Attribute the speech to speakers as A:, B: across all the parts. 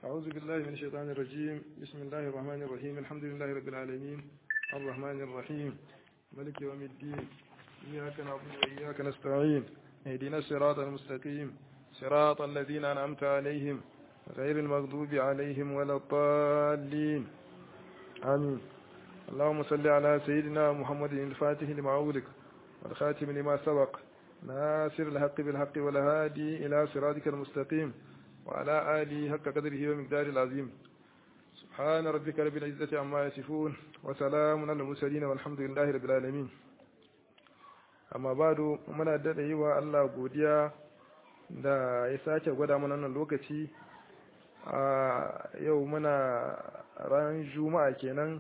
A: أعوذ بالله من الشيطان الرجيم بسم الله الرحمن الرحيم الحمد لله رب العالمين الرحمن الرحيم ملك يوم الدين إياك نعبد وإياك نستعين اهدنا الصراط المستقيم صراط الذين أنعمت عليهم غير المغضوب عليهم ولا الضالين آمين اللهم صل على سيدنا محمد الفاتح لما أغلق والخاتم لما سبق ناصر الحق بالحق والهادي إلى صراطك المستقيم وعلى آله حق قدره ومقداره العظيم سبحان ربك رب العزة عما يصفون وسلام على المرسلين والحمد لله رب العالمين amma bado muna daɗa yi wa Allah godiya da ya sake gwada mana nan lokaci a yau muna ran juma'a kenan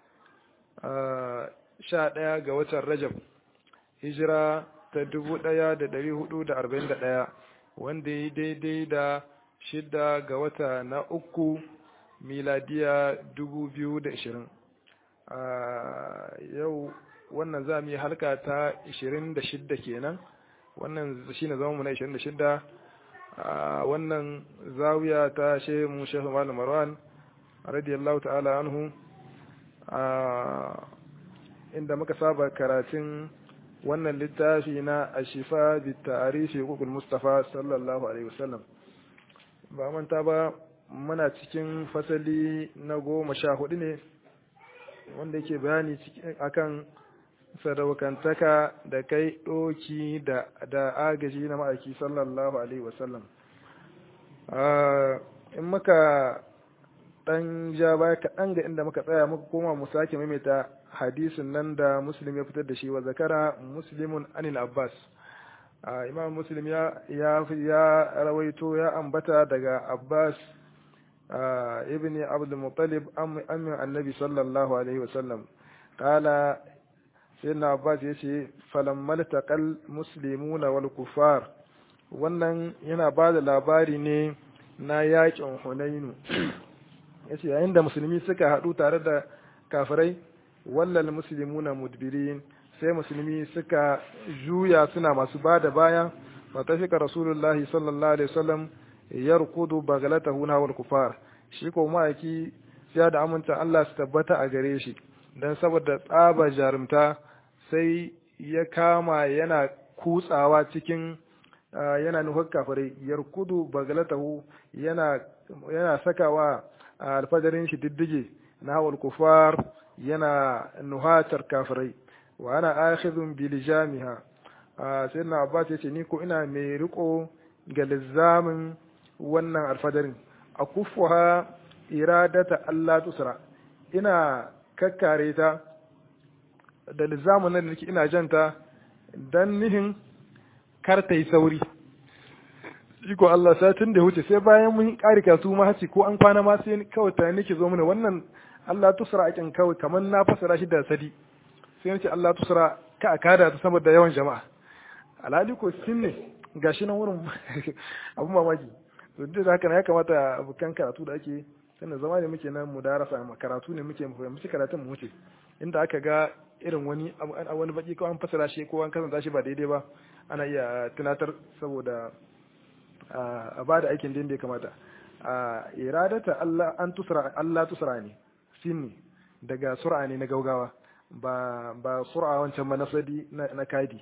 A: sha ɗaya ga watan rajab hijira ta dubu ɗaya da ɗari hudu da arba'in da ɗaya wanda ya daidai da shida ga wata na uku miladiya dubu biyu da ashirin yau wannan za mu yi halka ta 26 kenan wannan shi ne zama mu na 26 a wannan zawiya ta shehu shehu malam marwan radiyallahu ta'ala anhu inda muka saba karatun wannan littafi na ashifa bi ta'arifi hukukul mustafa sallallahu alaihi wasallam ba manta ba muna cikin fasali na goma sha hudu ne wanda yake bayani akan sadaukantaka da kai ɗoki da agaji na ma'aiki sallallahu alaihi wasallam in muka ɗan ja baya kaɗan ga inda muka tsaya muka koma mu sake maimaita hadisin nan da muslim ya fitar da shi wa zakara muslimun anil abbas imam muslim ya ya rawaito ya ambata daga abbas ibn abdul muttalib amin annabi sallallahu alaihi wasallam qala sayyidina abbas yace falammal taqal muslimuna wal kufar wannan yana ba da labari ne na yakin hunainu yace yayin da musulmi suka hadu tare da kafirai wallal muslimuna mudbirin sai musulmi suka juya suna masu bada baya fa tafika rasulullahi sallallahu alaihi wasallam yarkudu bagalatahu na wal kufar shi ko ma'aiki sai da aminta Allah su tabbata a gare shi dan saboda tsaba jarumta sai ya kama yana kutsawa cikin yana nufar kafirai yarkudu bagalatahu yana yana sakawa alfadarin shi diddige na hawal kufar yana nuhatar kafirai wa ana akhidhun bi lijamiha sayyidina abbas yace ni ko ina mai riko ga lizamin wannan alfadarin akufuha iradata Allah tusra ina kakkare ta da lizamin nan da nake ina janta dan nihin kar ta yi sauri iko Allah satin da wuce sai bayan mun ƙari kasu ma haci ko an kwana ma sai kawai ta nake zo mana wannan Allah tusra akin kawai kamar na fasara shi da sadi sai nace Allah tusra ka akada ta saboda yawan jama'a alhali ko shin ne gashi nan wurin abun mamaki to duk da haka ya kamata abokan karatu da ake sannan zama ne muke nan mu darasa karatu ne muke mu fahimci karatun mu wuce inda aka ga irin wani wani baki ko an fasara shi ko an kasanta shi ba daidai ba ana iya tunatar saboda a bada aikin da ya kamata a iradata Allah an tusra Allah tusra ne sinni daga sur'a ne na gaugawa ba ba sur'a wancan ba nasadi na kadi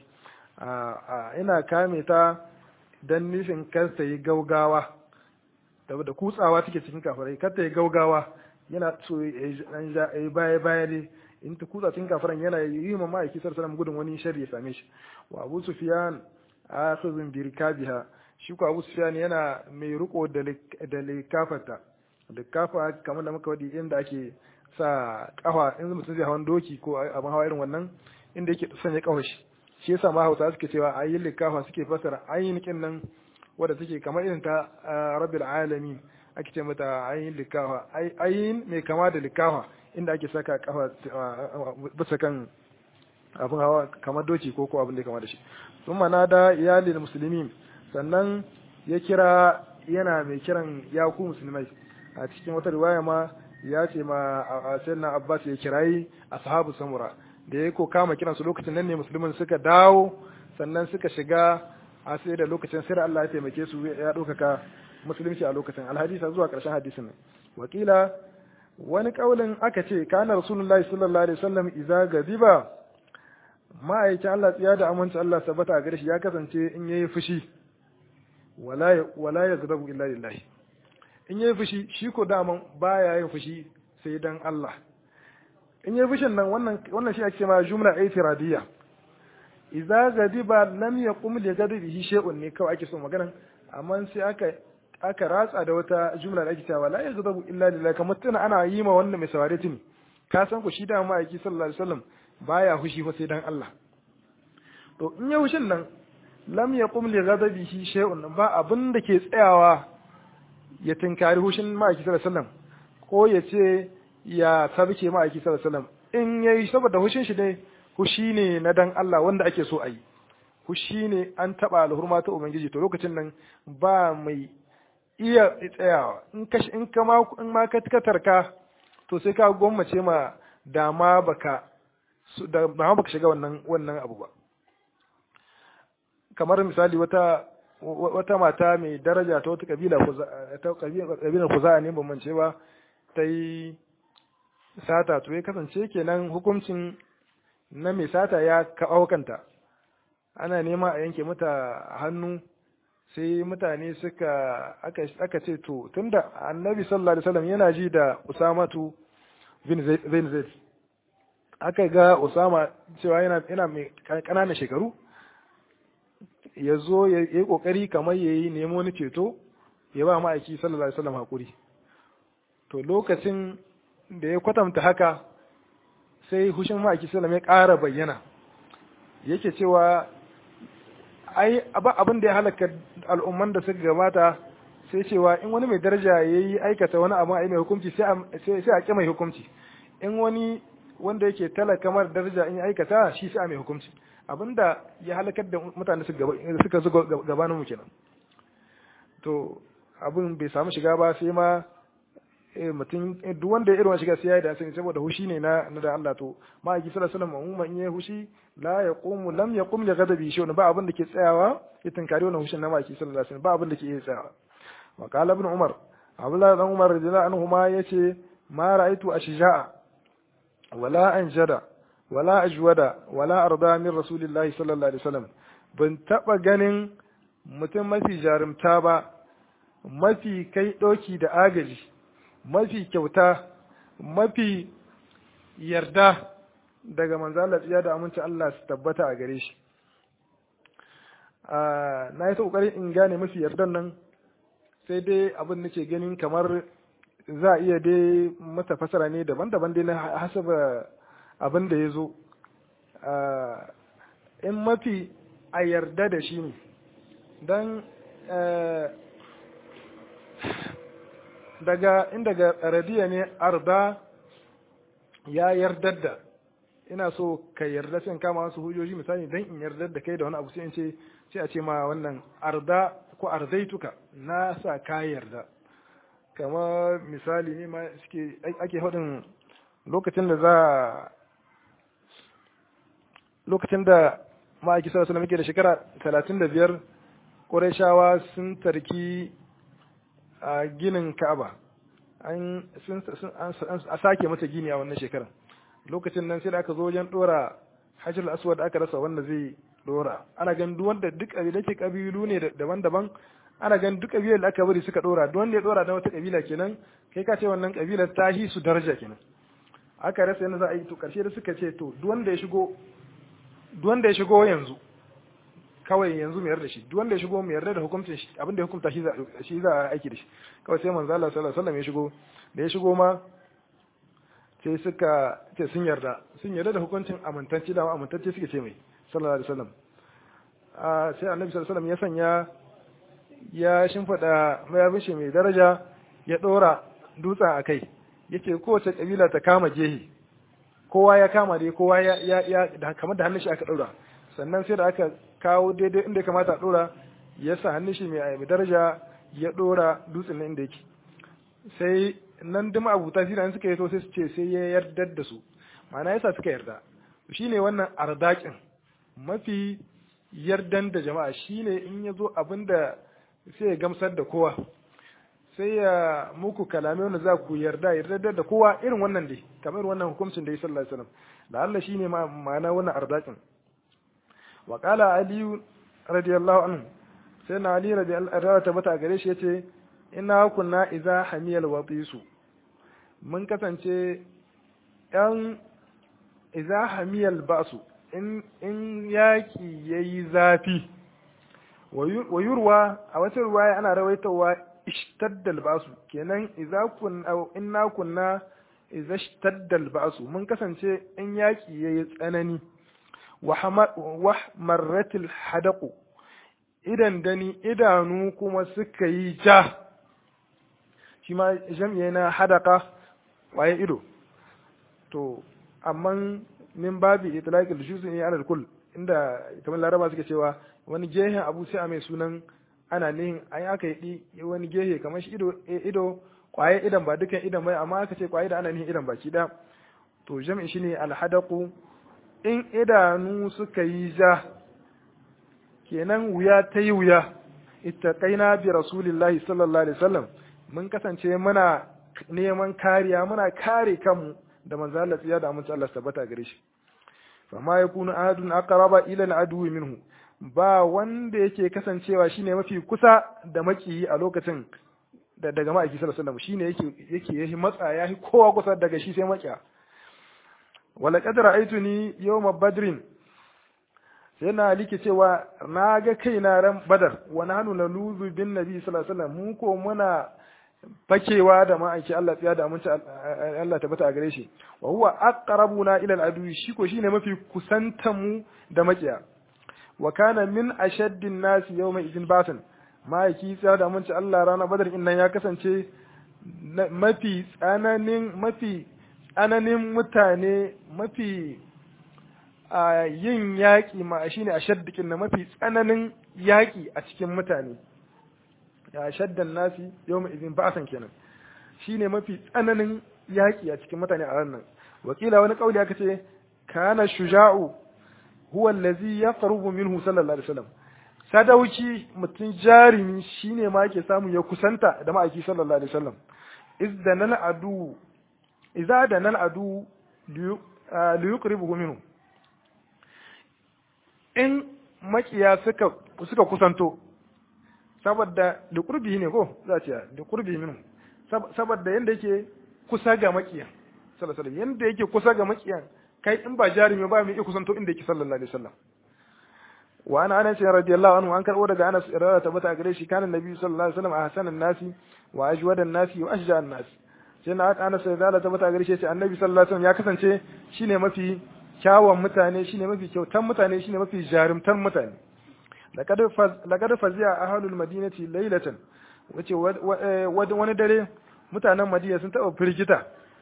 A: a ina kame ta dan nufin kar ta yi gaugawa da kutsawa take cikin kafirai kar ta yi gaugawa yana so ya yi baya baya ne in ta kutsa cikin kafiran yana yi ma ma'aiki sallallahu gudun wani sharri ya same shi wa Abu Sufyan akhizun bi rikabiha shi ko Abu Sufyan yana mai riko da da likafarta likafa kamar da muka wadi inda ake sa kafa in mutum zai hawan doki ko abin hawa irin wannan inda yake sanya kafa shi shi yasa ma Hausa suke cewa ayin likafa suke fasara ayin kin nan wadda take kamar irin ta rabbil alamin ake ce mata ayin likafa ayin mai kama da likafa inda ake saka kafa bisa kan abin hawa kamar doki ko ko abin da ya kama da shi sun mana da iyalin musulmi sannan ya kira yana mai kiran ya ku musulmai a cikin wata riwaya ma ya ce ma sayyidina abbas ya kirayi ashabu samura da ya ko kama kiran su lokacin nan ne musulmin suka dawo sannan suka shiga a sai da lokacin sai Allah ya taimake su ya ɗaukaka musulunci a lokacin alhadisa zuwa ƙarshen hadisin ne wakila wani kaulin aka ce kana rasulullahi sallallahu alaihi wasallam idza gadiba ma'aikin Allah tsiya da aminci Allah sabata a gare shi ya kasance in yayi fushi wala wala yaghdabu illa lillahi in yayi fushi shi ko daman baya yin fushi sai dan Allah in yayi fushin nan wannan wannan shi ake ma jumla aitiradiya idza gadiba lam yaqum li ghadabihi shay'un ne kawai ake so maganan amma sai aka aka ratsa da wata jumla da ake cewa la yaghdabu illa lillahi kamar tana ana yi ma wannan mai saurare tuni ka san ku shi da ma aiki sallallahu alaihi wasallam baya hushi fa sai dan Allah to in ya hushin nan lam yaqum li ghadabihi shay'un ba abin da ke tsayawa ya tinkari hushin ma aiki sallallahu alaihi wasallam ko ya ce ya sabke ma aiki sallallahu alaihi wasallam in yayi saboda hushin shi ne hushi ne na dan Allah wanda ake so a yi hushi ne an taba alhurma ta ubangiji to lokacin nan ba mai iya tsayawa in ka in ka ma in ma ka tarka to sai ka gwammace ma dama baka da ba baka shiga wannan wannan abu ba kamar misali wata wata mata mai daraja ta wata kabila ta kabilar kuza ne ban mance ba ta yi sata to ya kasance kenan hukuncin na mai sata ya kawo kanta ana nema a yanke mata hannu sai mutane suka aka ce to tunda annabi sallallahu alaihi wasallam yana ji da usamatu bin zaid aka ga usama cewa yana yana mai kananan shekaru ya zo ya yi kokari kamar ya yi nemo ni ceto ya ba ma'aiki sallallahu alaihi wasallam hakuri to lokacin da ya kwatanta haka sai hushin ma'aiki sallallahu ya ƙara bayyana yake cewa ai abin da ya halaka al'umman da suka gabata sai cewa in wani mai daraja ya yi aikata wani abu a mai hukunci sai a ƙi mai hukunci in wani wanda yake talaka mara daraja in ya aikata shi sai a mai hukunci abinda ya halakar da mutane suka zo gabanin mu kenan to abin bai samu shiga ba sai ma mutum duk wanda ya irin shiga sai ya yi da sani saboda hushi ne na na da Allah to ma aiki sallallahu alaihi wasallam umma in ya hushi la yaqumu lam yaqum li ghadabi shi ba abin da ke tsayawa ya tunkari wannan hushin na ma aiki sallallahu alaihi wasallam ba abin da ke iya tsayawa wa qala ibn umar abdullah dan umar radiyallahu anhu ma yace ma ra'aitu ashja'a wala anjada wala ajwada wala arda min rasulillahi sallallahu alaihi wasallam ban taba ganin mutum mafi jarumta ba mafi kai doki da agaji mafi kyauta mafi yarda daga manzalar tsiya da aminci Allah su tabbata a gare shi na yi ta ƙoƙarin in gane mafi yardan nan sai dai abin nake ganin kamar za a iya dai mata fasara ne daban-daban dai na hasaba abin da ya zo in mafi a yarda da shi ne don daga in daga radiya ne arda ya yardar da ina so ka yarda sai in kama wasu hujjoji misali dan in yardar da kai da wani abu sai in ce sai a ce ma wannan arda ko ardaituka na sa ka yarda kama misali ne ma suke ake haɗin lokacin da za lokacin da ma'aiki sallallahu alaihi da shekara talatin da biyar Qurayshawa sun tarki a ginin Ka'aba an sun a sake mata gini a wannan shekarar lokacin nan sai da aka zo wajen dora Hajar aswad aka rasa wanda zai dora ana gan duk wanda duk kabilan ke kabilu ne daban-daban ana gan duk kabilar da aka bari suka dora duk wanda ya dora da wata kabila kenan kai ka ce wannan kabilar ta hi su daraja kenan aka rasa yadda za a yi to karshe da suka ce to duk wanda ya shigo duk wanda ya shigo yanzu kawai yanzu mu yarda shi duk wanda ya shigo mu yarda da hukuncin shi abin da ya hukunta shi za shi za a aiki da shi kawai sai manzo Allah sallallahu alaihi wasallam ya shigo da ya shigo ma sai suka ce sun yarda sun yarda da hukuncin amintacce da amintacce suke ce mai sallallahu alaihi wasallam a sai annabi sallallahu alaihi wasallam ya sanya ya shimfida mayafin shi mai daraja ya dora dutsen a kai yace kowace kabila ta kama jehi kowa ya kama dai kowa ya ya kamar da hannun shi aka dora sannan sai da aka kawo daidai inda ya kamata a dora ya sa hannun shi mai daraja ya dora dutsen nan inda yake sai nan duk abuta shi nan suka yi to sai su ce sai ya yarda da su ma'ana yasa suka yarda shine wannan ardakin mafi yardan da jama'a shine in ya zo abinda sai ya gamsar da kowa sai ya muku kalame wanda za ku yarda yarda da kowa irin wannan dai kamar wannan hukuncin da ya sallallahu alaihi wasallam da Allah shine ma'ana wannan ardakin wa qala ali radiyallahu anhu sai na ali radiyallahu anhu tabbata gare shi yace inna kunna idza hamiyal watisu mun kasance yan idza hamiyal ba'su in in yaki yayi zafi wa yurwa a wata ruwaya ana rawaitawa ishtadda al-ba'su kenan idza kun aw inna kunna idza ishtadda al-ba'su mun kasance in yaki yayi tsanani wa marratil hadaqu idan dani idanu kuma suka yi ja shi ma jam'i na hadaka waye ido to amma min babi itlaqil juz'i ne ala kull inda kamar laraba suke cewa wani gehen abu sai a mai sunan ana nihin an aka yi wani gehe kamar shi ido ido kwaye idan ba dukan idan bai amma aka ce kwaye da ana nihin idan baki da to jam'i shine alhadaqu in idanu suka yi ja kenan wuya ta yi wuya ittaqaina bi rasulillahi sallallahu alaihi wasallam mun kasance muna neman kariya muna kare kanmu da manzo Allah ya da amince Allah tabbata gare shi fama yakunu ahadun aqraba ila al-adu minhu ba wanda yake kasancewa shine mafi kusa da makiyi a lokacin da daga ma'aiki sallallahu alaihi wasallam shine yake yake yahi matsa yahi kowa kusa daga shi sai makiya wala qad ra'aytuni yawma badrin sai na like cewa na ga kaina ran badar wa nahnu naluzu bin nabi sallallahu alaihi wasallam mu ko muna fakewa da ma'aiki Allah tsiya da aminci Allah tabbata a gare shi wa huwa aqrabuna ila al-adu shi ko shine mafi kusantan mu da makiya wa kana min ashaddin nasi yawma idin basan ma'aiki tsiya da aminci Allah rana badar innan ya kasance mafi tsananin mafi tsananin mutane mafi a yin yaƙi ma shine ashaddikin na mafi tsananin yaƙi a cikin mutane ya shaddan nasi yau mai izin ba'asan kenan shine mafi tsananin yaƙi a cikin mutane a ranar wakila wani kauli aka ce kana shuja'u huwa allazi yaqrubu minhu sallallahu alaihi wasallam sadauki mutum jarimi shine ma yake samu ya kusanta da ma'aiki sallallahu alaihi wasallam izdanal adu idza danal adu liyuqribuhu minhu in makiya suka suka kusanto saboda da kurbi ne ko za a ce da kurbi minu saboda yanda yake kusa ga makiya sallallahu alaihi yanda yake kusa ga makiya kai in ba jarumi ba mai iya kusanto inda yake sallallahu alaihi wasallam wa ana anas radiyallahu anhu an karbo daga anas irada tabbata gare shi kana nabi sallallahu alaihi wasallam ahsanan nasi wa ajwadan nasi wa ashja'an nasi sai na anas irada tabbata gare shi annabi sallallahu alaihi wasallam ya kasance shine mafi kyawun mutane shine mafi kyautan mutane shine mafi jarumtan mutane laqad fazi'a ahlul madinati laylatan wace wani dare mutanen madina sun taba firgita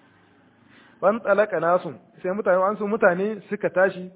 A: ban tsalaka nasu sai mutane an su mutane suka tashi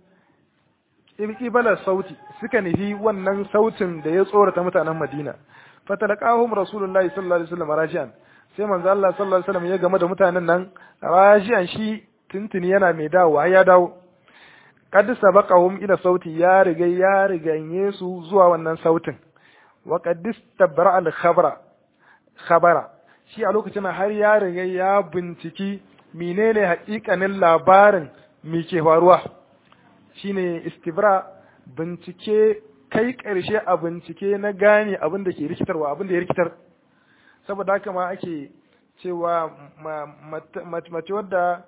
A: ibala sauti suka nufi wannan sautin da ya tsorata mutanen madina fatalaqahum rasulullahi sallallahu alaihi wasallam rajian sai manzo Allah sallallahu alaihi wasallam ya game da mutanen nan rajian shi tuntuni yana mai dawowa ya dawo kad sabaqahum ila sauti ya riga ya riganye su zuwa wannan sautin wa qad istabra al khabara khabara shi a lokacin har ya riga ya binciki menene haƙiƙanin labarin me ke faruwa shine istibra bincike kai ƙarshe a bincike na gane abin da ke rikitarwa abin da ya rikitar saboda haka ma ake cewa mace wadda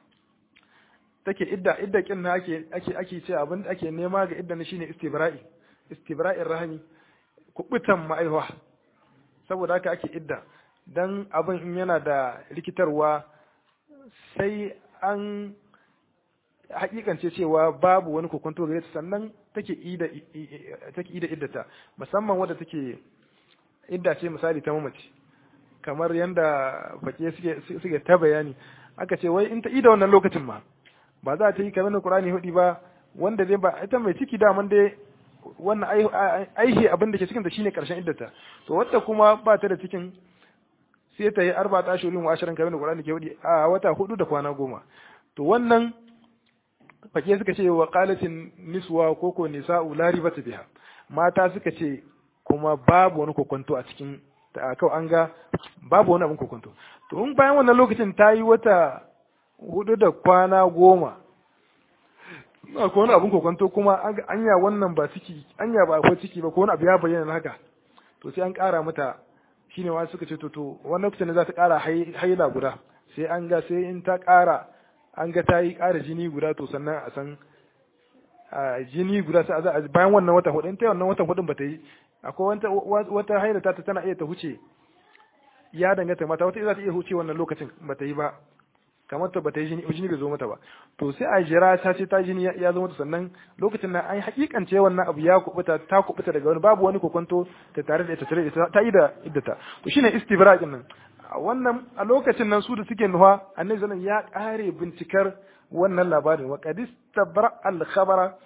A: take idda idda kin na ake ake ake ce abin da ake nema ga idda ne shine istibra'i istibra'in rahmi kubutan ma'aiwa saboda haka ake idda dan abin in yana da rikitarwa sai an hakikance cewa babu wani kokonto gare ta sannan take ida take ida iddata musamman wadda take idda ce misali ta mamaci kamar yanda fake suke suke ta bayani aka ce wai in ta ida wannan lokacin ma ba za ta yi kamar Qur'ani hudi ba wanda dai ba ita mai ciki da man dai wannan aihe abin da ke cikin ta shine karshen iddata to wadda kuma ba ta da cikin sai ta yi arba ta shirin wa ashirin kamar Qur'ani ke hudi a wata hudu da kwana goma to wannan fake suka ce wa qalatin niswa koko nisa'u la ribata biha mata suka ce kuma babu wani kokonto a cikin kawai an ga babu wani abin kokonto to in bayan wannan lokacin ta yi wata hudu da kwana goma ko wani abin kokonto kuma anya wannan ba ciki anya ba akwai ciki ba ko wani abu ya bayyana haka to sai an ƙara mata shine wa suka ce to to wannan lokacin za ta ƙara haila guda sai an ga sai in ta ƙara an ga ta yi ƙara jini guda to sannan a san jini guda sai a bayan wannan wata hudu in ta wannan watan hudun ba ta yi akwai wata haila ta tana iya ta huce ya danganta mata wata za ta iya huce wannan lokacin ba ta yi ba kamar ta bata yi jini jini bai zo mata ba to sai a jira ta ce ta jini ya zo mata sannan lokacin nan an hakikance wannan abu ya kubuta ta kubuta daga wani babu wani kokonto ta tare da ita tare da ta yi da iddata to shine istibra'in nan wannan a lokacin nan su da suke nuha annabi sallallahu ya kare bincikar wannan labarin wa qad istabra al khabara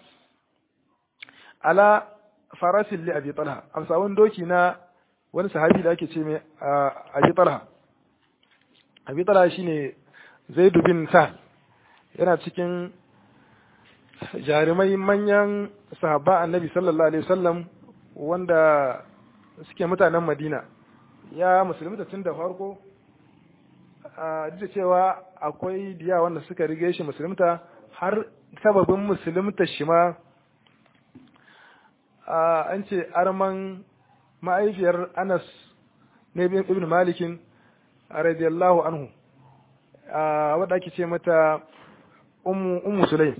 A: ala farasin li abi talha amsa wani doki na wani sahabi da ake ce mai abi talha abi talha shine zaidu bin sa'ad yana cikin jarumai manyan sahaba annabi sallallahu alaihi wasallam wanda suke mutanen madina ya musulunta tun da farko duk da cewa akwai diya wanda suka rige shi musulunta har sababin musulunta shi ma an ce arman ma'aifiyar anas ne ibn malikin radiyallahu anhu wadda ake ce mata ummu sulaim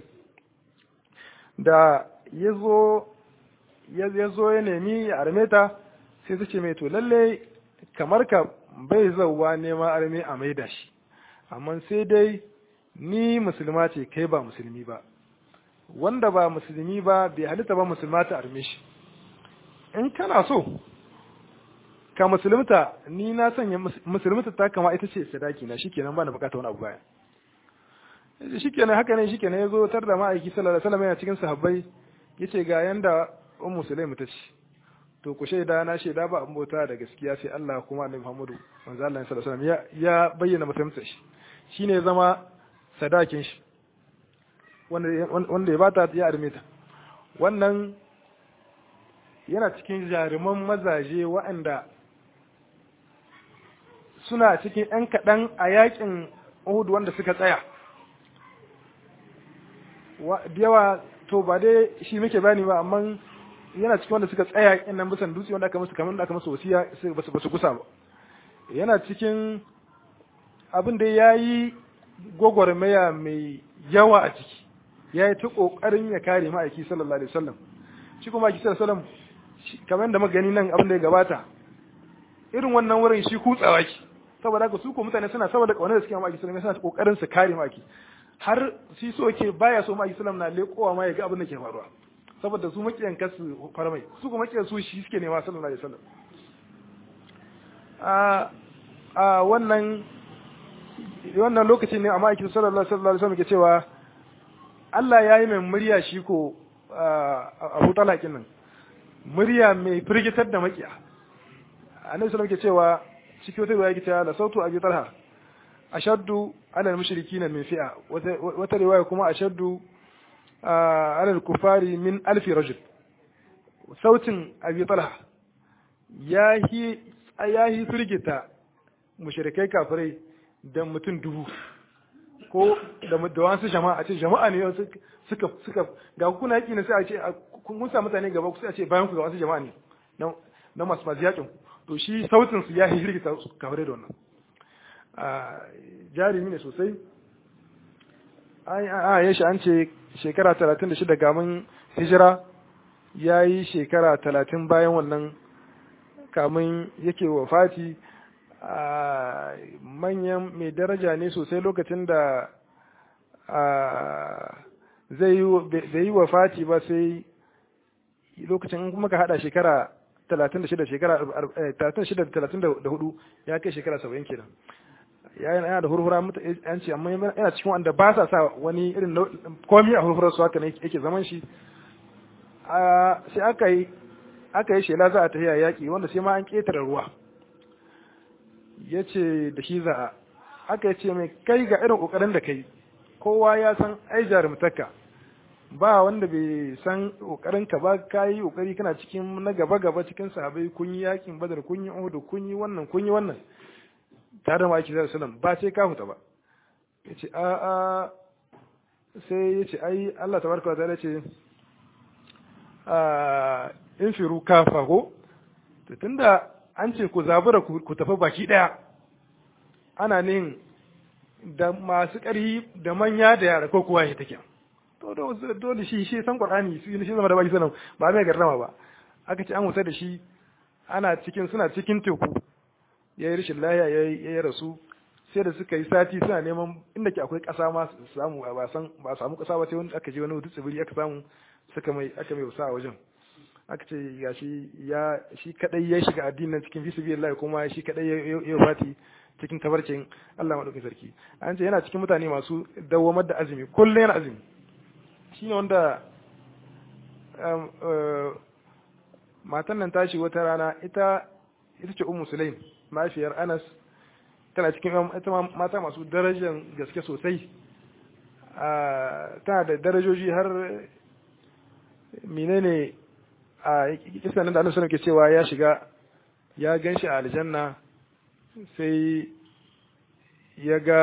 A: da ya zo ya nemi ya arme ta sai ta ce mai to lalle kamar ka bai zauwa nema arme a maida shi amma sai dai ni musulma ce kai ba musulmi ba wanda ba musulmi ba bai halitta ba musulma ta arme shi in kana so ka musulunta ni na sanya musulunta ta kama ita ce sadaki na shikenan ba na bukata wani abu baya shikenan haka ne shikenan yazo tar da ma'aiki sallallahu alaihi wasallam yana cikin sahabbai yace ga yanda ummu sulaim ta ce to ku shaida na shaida ba an bauta da gaskiya sai Allah kuma annabi Muhammadu manzo Allah sallallahu alaihi wasallam ya bayyana musulunta shi shine zama sadakin shi wanda wanda ya bata ya arme ta wannan yana cikin jaruman mazaje waɗanda suna cikin ‘yan kaɗan a yakin Uhud wanda suka tsaya. Da yawa to ba dai shi muke bani ba, amma yana cikin wanda suka tsaya yakin nan bisan dutse wanda aka musu kamar da aka musu wasiya ba su kusa ba. Yana cikin abin da ya yi gwagwarmaya mai yawa a ciki, ya yi ta ƙoƙarin ya kare ma'aiki sallallahu alaihi wasallam. Shi kuma ma'aiki sallallahu alaihi wasallam kamar da magani nan abin da ya gabata, irin wannan wurin shi kutsawa ki. saboda haka su ko mutane suna saboda kaunar da suke ma Islam suna kokarin su kare maki har shi so ke baya so ma Islam na lekowa ma ya ga abin da ke faruwa saboda su makiyan kasu farmai su kuma makiyan su shi suke nema sallallahu alaihi wasallam a a wannan wannan lokacin ne amma aikin sallallahu alaihi wasallam ke cewa Allah ya yi mai murya shi ko Abu Talakin nan murya mai firgitar da makiya annabi sallallahu ke cewa cikin wata riwaya kita la sautu abi talha ashaddu ala al-mushrikeen min fi'a wata riwaya kuma ashaddu ala al-kufari min alf rajul sautin abi talha yahi yahi firgita mushrikai kafirai da mutum dubu ko da da wasu jama'a a ce jama'a ne suka suka ga kuna yaki ne sai a ce kun sa mutane gaba sai a ce bayan ku ga wasu jama'a ne na masu masu yakin to shi sautin su ya hirgita kamar da wannan jarumi ne sosai a ya shi an ce shekara talatin da shida gamin hijira ya yi shekara talatin bayan wannan kamun yake wafati manyan mai daraja ne sosai lokacin da zai yi wafati ba sai lokacin kuma ka hada shekara talatin da shida shekara talatin da shida da talatin da hudu ya kai shekara saba'in kenan ya yana da hurhura an ce amma yana cikin wanda ba sa sa wani irin komi a hurhurar su haka ne yake zaman shi sai aka yi aka yi shela za a tafiya yaƙi wanda sai ma an ƙetare ruwa ya ce da shi za'a aka ce mai kai ga irin ƙoƙarin da kai kowa ya san ai jarumtaka ba wanda bai san kokarin ka ba kai kokari kana cikin na gaba gaba cikin sahabbai kun yi yakin badar kun yi uhud kun yi wannan kun yi wannan tare da maki sallallahu alaihi ba sai ka huta ba yace a a sai yace ai Allah tabaraka wa ta'ala ce a infiru kafa ko to tunda an ce ku zabura ku tafi baki daya ana nin da masu ƙarfi da manya da yara ko kuwa ya take to dole shi shi san qur'ani shi shi zama da baki sanan ba mai garrama ba aka ce an wuta da shi ana cikin suna cikin teku yayi rashin lahiya yayi yayi rasu sai da suka yi sati suna neman inda ke akwai ƙasa ma su samu ba san ba samu ƙasa ba sai wani aka je wani wutu tsibiri aka samu suka mai aka mai wasa a wajen aka ce ga shi ya shi kadai ya shiga addinin cikin fisabilillah kuma shi kadai ya fati cikin tabarcin Allah madaukakin sarki an ce yana cikin mutane masu dawamar da azumi kullum yana azumi shine wanda matan nan tashi wata rana ita ita ce ummu sulaim mafiyar anas tana cikin ita mata masu darajar gaske sosai tana da darajoji har menene a kisan nan da annabi sallallahu ke cewa ya shiga ya ganshi a aljanna sai ya ga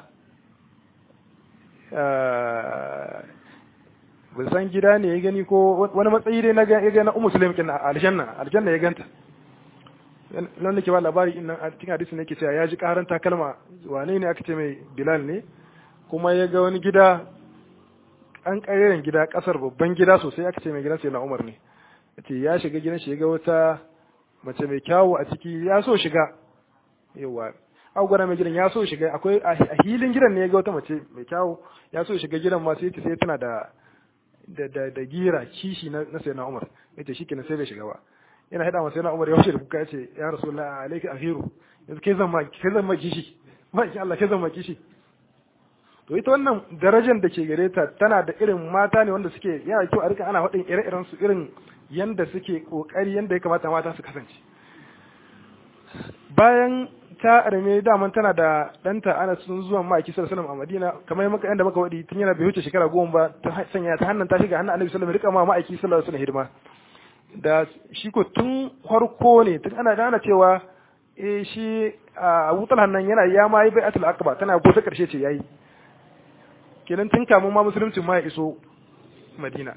A: ban san gida ne ya gani ko wani matsayi dai na ya ga na ummu sulaim kin aljanna aljanna ya ganta nan nake ba labari in nan a cikin hadisi ne ke cewa ya ji karan takalma wane ne aka ce mai bilal ne kuma ya ga wani gida an ƙareren gida ƙasar babban gida sosai aka ce mai gidan sai na umar ne yace ya shiga gidan shi ya ga wata mace mai kyawu a ciki ya so shiga yawa agwara mai gidan ya so shiga akwai a hilin gidan ne ya ga wata mace mai kyawu ya so shiga gidan ma sai sai tana da da da da gira kishi na na sai na umar yace shikenan sai bai shiga ba yana hada masa yana umar ya wuce da kuka yace ya rasulullahi alayka akhiru yanzu kai zan ma kai zan ma kishi ma Allah kai zan ma kishi to ita wannan darajar da ke gare ta tana da irin mata ne wanda suke yana kyau a rika ana faɗin ire-iren su irin yanda suke kokari yanda ya kamata mata su kasance bayan ta arme daman tana da ɗanta ana sun zuwa ma'aiki sallallahu a Madina kamar maka yanda muka wadi tun yana bai wuce shekara goma ba ta sanya ta hannun ta shiga hannun Annabi sallallahu alaihi wasallam rika ma ma'aiki sallallahu alaihi hidima da shi ko tun farko ne tun ana gane cewa eh shi Abu Talha nan yana ya ma yi bai'atul aqaba tana ko ta karshe ce yayi kenan tun kamun ma musuluncin ma ya iso madina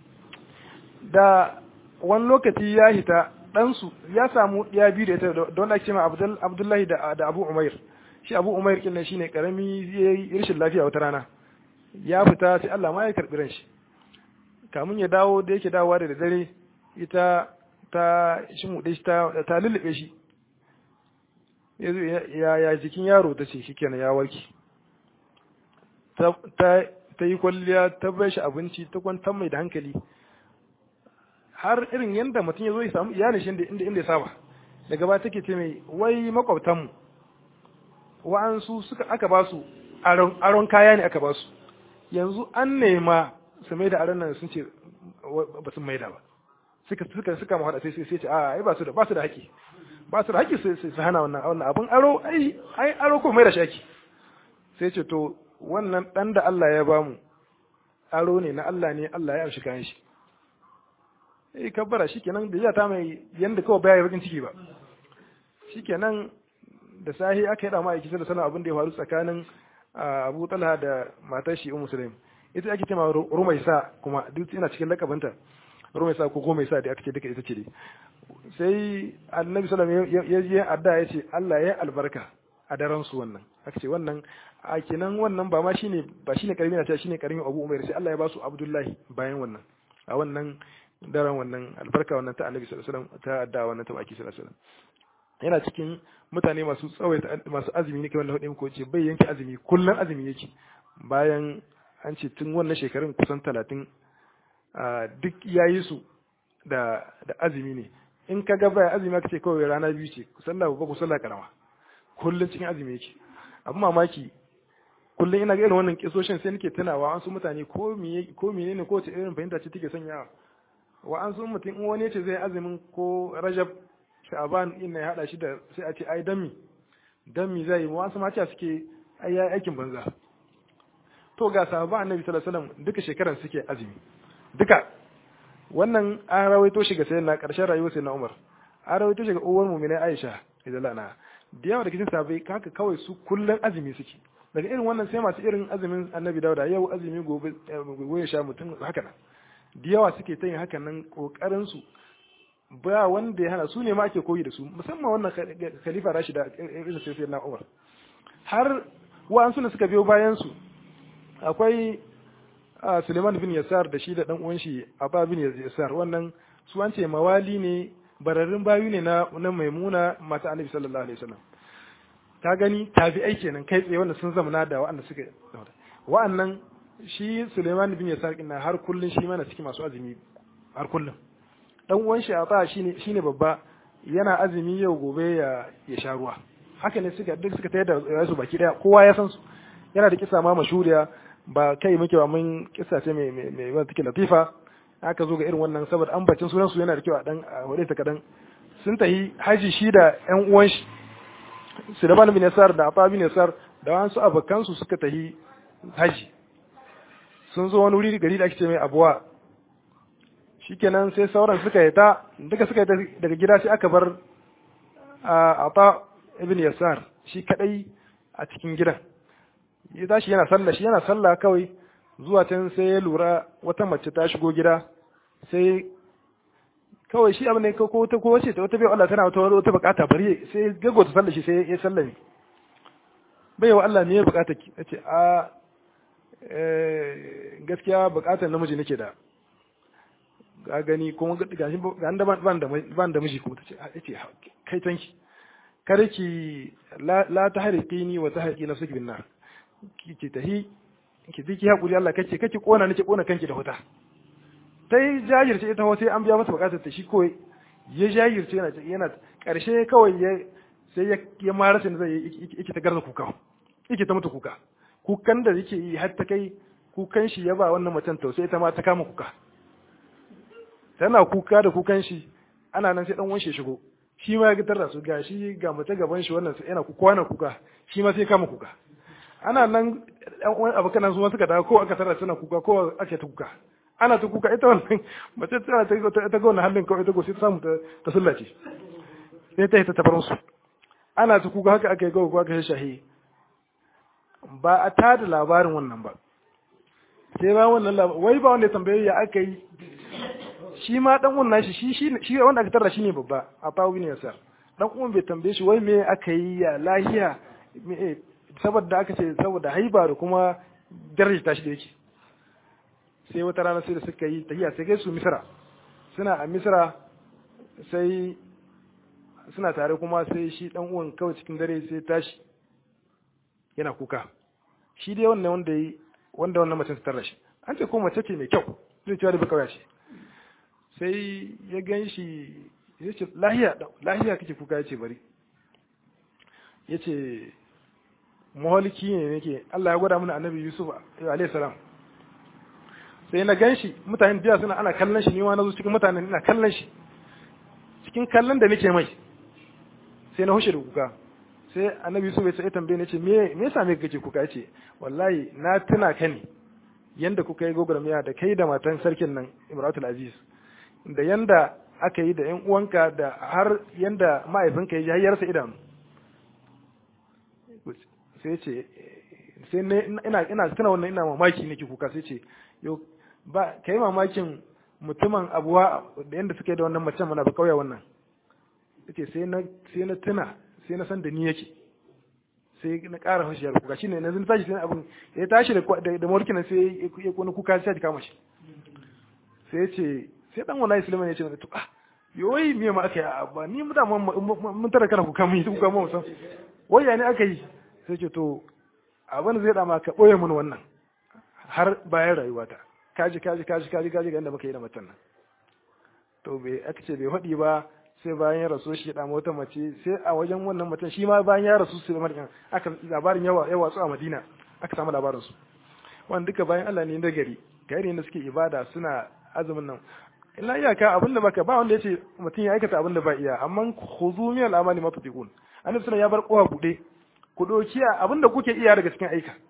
A: da wani lokaci ya hita ɗansu ya samu ya biyu da ita don ake cewa abdullahi da abu umair shi abu umair kin nan shine karami ya yi rashin lafiya wata rana ya fita sai Allah ma ya karɓi ran shi kamun ya dawo da yake dawowa da dare ita ta shi mu shi ta ta lullube shi ya ya jikin yaro ta ce shikenan ya warke ta yi kwalliya ta bai shi abinci ta kwantar mai da hankali har irin yadda mutum ya zo ya samu iyalin shi inda inda ya saba daga ba take ce mai wai makwabtanmu wa'ansu suka aka ba su aron kaya ne aka ba su yanzu an nema su mai da aron nan sun ce ba sun mai da ba suka suka suka mu hada sai sai ce a ai ba su da ba su da haƙi ba su da haƙi sai su hana wannan wannan abun aro ai ai aro ko mai da shaki sai ce to wannan ɗan da Allah ya bamu aro ne na Allah ne Allah ya amshi kayan shi eh kabbara shikenan da ta mai yanda kawai baya bakin ciki ba shikenan da sahi aka yada ma'aiki da sanar abin da ya faru tsakanin Abu Talha da matar shi Ummu Sulaim ita ake cewa Rumaisa kuma duk ina cikin lakabanta Rumaisa ko Gomaisa da aka ce duka ita ce dai sai Annabi sallallahu alaihi wasallam ya je adda ya ce Allah ya albarka a daren su wannan aka ce wannan a kenan wannan ba ma shine ba shine karimi na cewa shine karimi Abu Umair sai Allah ya ba su Abdullahi bayan wannan a wannan daren wannan albarka wannan ta Annabi sallallahu alaihi wasallam ta adda wannan ta baki sallallahu alaihi wasallam yana cikin mutane masu tsawaita masu azumi ne kamar da hudu ko ce bai yanke azumi kullun azumi yake bayan an ce tun wannan shekarun kusan talatin duk yayi su da da azumi ne in ka ga baya azumi ka ce kawai rana biyu ce sallah babba ko sallah karama kullun cikin azumi yake abu mamaki kullun ina ga irin wannan kisoshin sai nake tunawa an su mutane ko miye ko menene ko ce irin fahimta ce take sanyawa wa an su mutum in wani ce zai azumin ko rajab sha'aban ina ya hada shi da sai a ce ai dami dami zai yi wasu ma ce suke ai yayi aikin banza to to ga sahabban annabi sallallahu alaihi wasallam duka shekaran suke azumi duka wannan an rawaito shi ga sayyidina karshen rayuwar sayyidina Umar an rawaito shi ga uwar mu'mina Aisha idan lana da yawa da cikin sahabbai haka kawai su kullun azumi suke daga irin wannan sai masu irin azumin annabi Dawuda yau azumi gobe gobe ya sha mutum haka nan da yawa suke ta yin haka nan kokarin su ba wanda ya hana su ne ma ake koyi da su musamman wannan khalifa Rashida irin sai sayyidina Umar har wa'ansu ne suka biyo bayan su akwai Suleiman bin Yasar da shi da dan uwan shi Abba bin Yasar wannan su an ce mawali ne bararrun bayu ne na na Maimuna mata Annabi sallallahu alaihi wasallam ta gani tabi'ai kenan kai tsaye wanda sun zamana da wa'anda suka wa'annan shi Suleiman bin Yasar kin har kullun shi mana cikin masu azumi har kullun dan uwan shi Abba shine shine babba yana azumi yau gobe ya ya sha ruwa haka ne suka duk suka tayar da su baki daya kowa ya san su yana da kisa ma mashuriya ba kai muke ba mun kisa ce mai mai wanda take latifa aka zo ga irin wannan saboda ambacin sunan su yana da kyau a dan wadai ta kadan sun tahi haji shi da ƴan uwan shi Sulaiman bin Yasar da Afa bin Yasar da wasu abokan su suka tahi haji sun zo wani wuri gari da ake ce mai Abuwa shikenan sai sauran suka yi ta duka suka yi daga gida sai aka bar Afa ibn Yasar shi kadai a cikin gidan ya tashi yana sallah shi yana sallah kawai zuwa can sai ya lura wata mace ta shigo gida sai kawai shi abu ne ko wata ko wace wata bai Allah tana wata wata bukata bari sai gago ta sallah shi sai ya sallame bai wa Allah ne ya bukata ki ce a gaskiya bukatar namiji nake da ga gani kuma ga shi ga da ban da ban da miji kuma tace yace kai tanki kare ki la tahriqini wa tahriqi nafsiki bin nar ki tahi ki ji ki hakuri Allah kace kake kona nake kona kanki da wuta sai jajirce ita sai an biya masa bukatar ta shi ko ya jajirce yana yana karshe kawai ya sai ya ya mara sai zai yake ta garza kuka yake ta mutu kuka kukan da yake yi har ta kai kukan shi ya ba wannan macen tausayi ita ma ta kama kuka tana kuka da kukan shi ana nan sai dan wanshe shigo shi ma ya gitar da su ga shi ga mace gaban shi wannan sai yana kuka na kuka shi ma sai kama kuka ana nan ɗan uwan abokan su suka dawo ko aka tarar suna kuka ko ake ta kuka ana ta kuka ita wannan mace tana ta ta ga wannan halin kawai ta gosi ta samu ta sullace sai ta yi ta tabarin su ana ta kuka haka aka yi gawa ko aka shahi ba a tada labarin wannan ba sai ba wannan labarin wai ba wanda ya tambaye ya aka yi shi ma dan wannan shi shi shi wanda aka tarra shine babba a tawo ne yasa dan uwan bai tambaye shi wai me aka yi ya lahiya saboda aka ce saboda haiba da kuma daraja shi da yake sai wata rana sai da suka yi tahiya sai kai su misra suna a misra sai suna tare kuma sai shi dan uwan kawai cikin dare sai tashi yana kuka shi dai wannan wanda yi wanda wannan mace ta tarra shi an ce ko mace ce mai kyau zai cewa da bai kawai ce sai ya gan shi ya ce lahiya lahiya kake kuka ya ce bari ya ce maholiki ne nake Allah ya gwada mana annabi Yusuf alayhi salam sai na gan shi mutanen biya suna ana kallon shi ni ma na zo cikin mutanen ina kallon shi cikin kallon da nake mai sai na hushe da kuka sai annabi Yusuf ya tambaye ni ce me me yasa me kake kuka yace wallahi na tuna ka ne yanda kuka yi gogormiya da kai da matan sarkin nan Imratul Aziz da yanda aka yi da ƴan uwanka da har yanda mahaifinka ya ji hayyarsa idanu sai ce sai ina ina tuna wannan ina mamaki nake kuka sai ce yo ba kai mamakin mutumin abuwa da yanda suke da wannan macen mana ba kauya wannan yace sai na sai na tuna sai na san da ni yake sai na ƙara fashi da kuka shine yanzu tashi sai abin ya tashi da da morkin sai ya kona kuka sai ya kama shi sai ya ce sai dan wallahi Sulaiman ya ce to ah yoyi me ma aka yi ba ni mu da mun tara kana kuka mun yi kuka mun san wai ya ne aka yi sai ce to abin zai dama ka boye mun wannan har bayan rayuwata kaji kaji kaji kaji kaji ga inda muka yi da matan nan to bai aka ce bai faɗi ba sai bayan ya rasu shi da wata mace sai a wajen wannan mutum shi ma bayan ya rasu sai markin aka labarin yawa yawa su a Madina aka samu labarin su wanda duka bayan Allah ne da gari gari ne suke ibada suna azumin nan illa iyaka abinda baka ba wanda yace mutum ya aikata abinda ba iya amma khuzu min al-amali ma tutiqun annabi sallallahu ya bar kowa bude ku doki abinda kuke iya daga cikin aika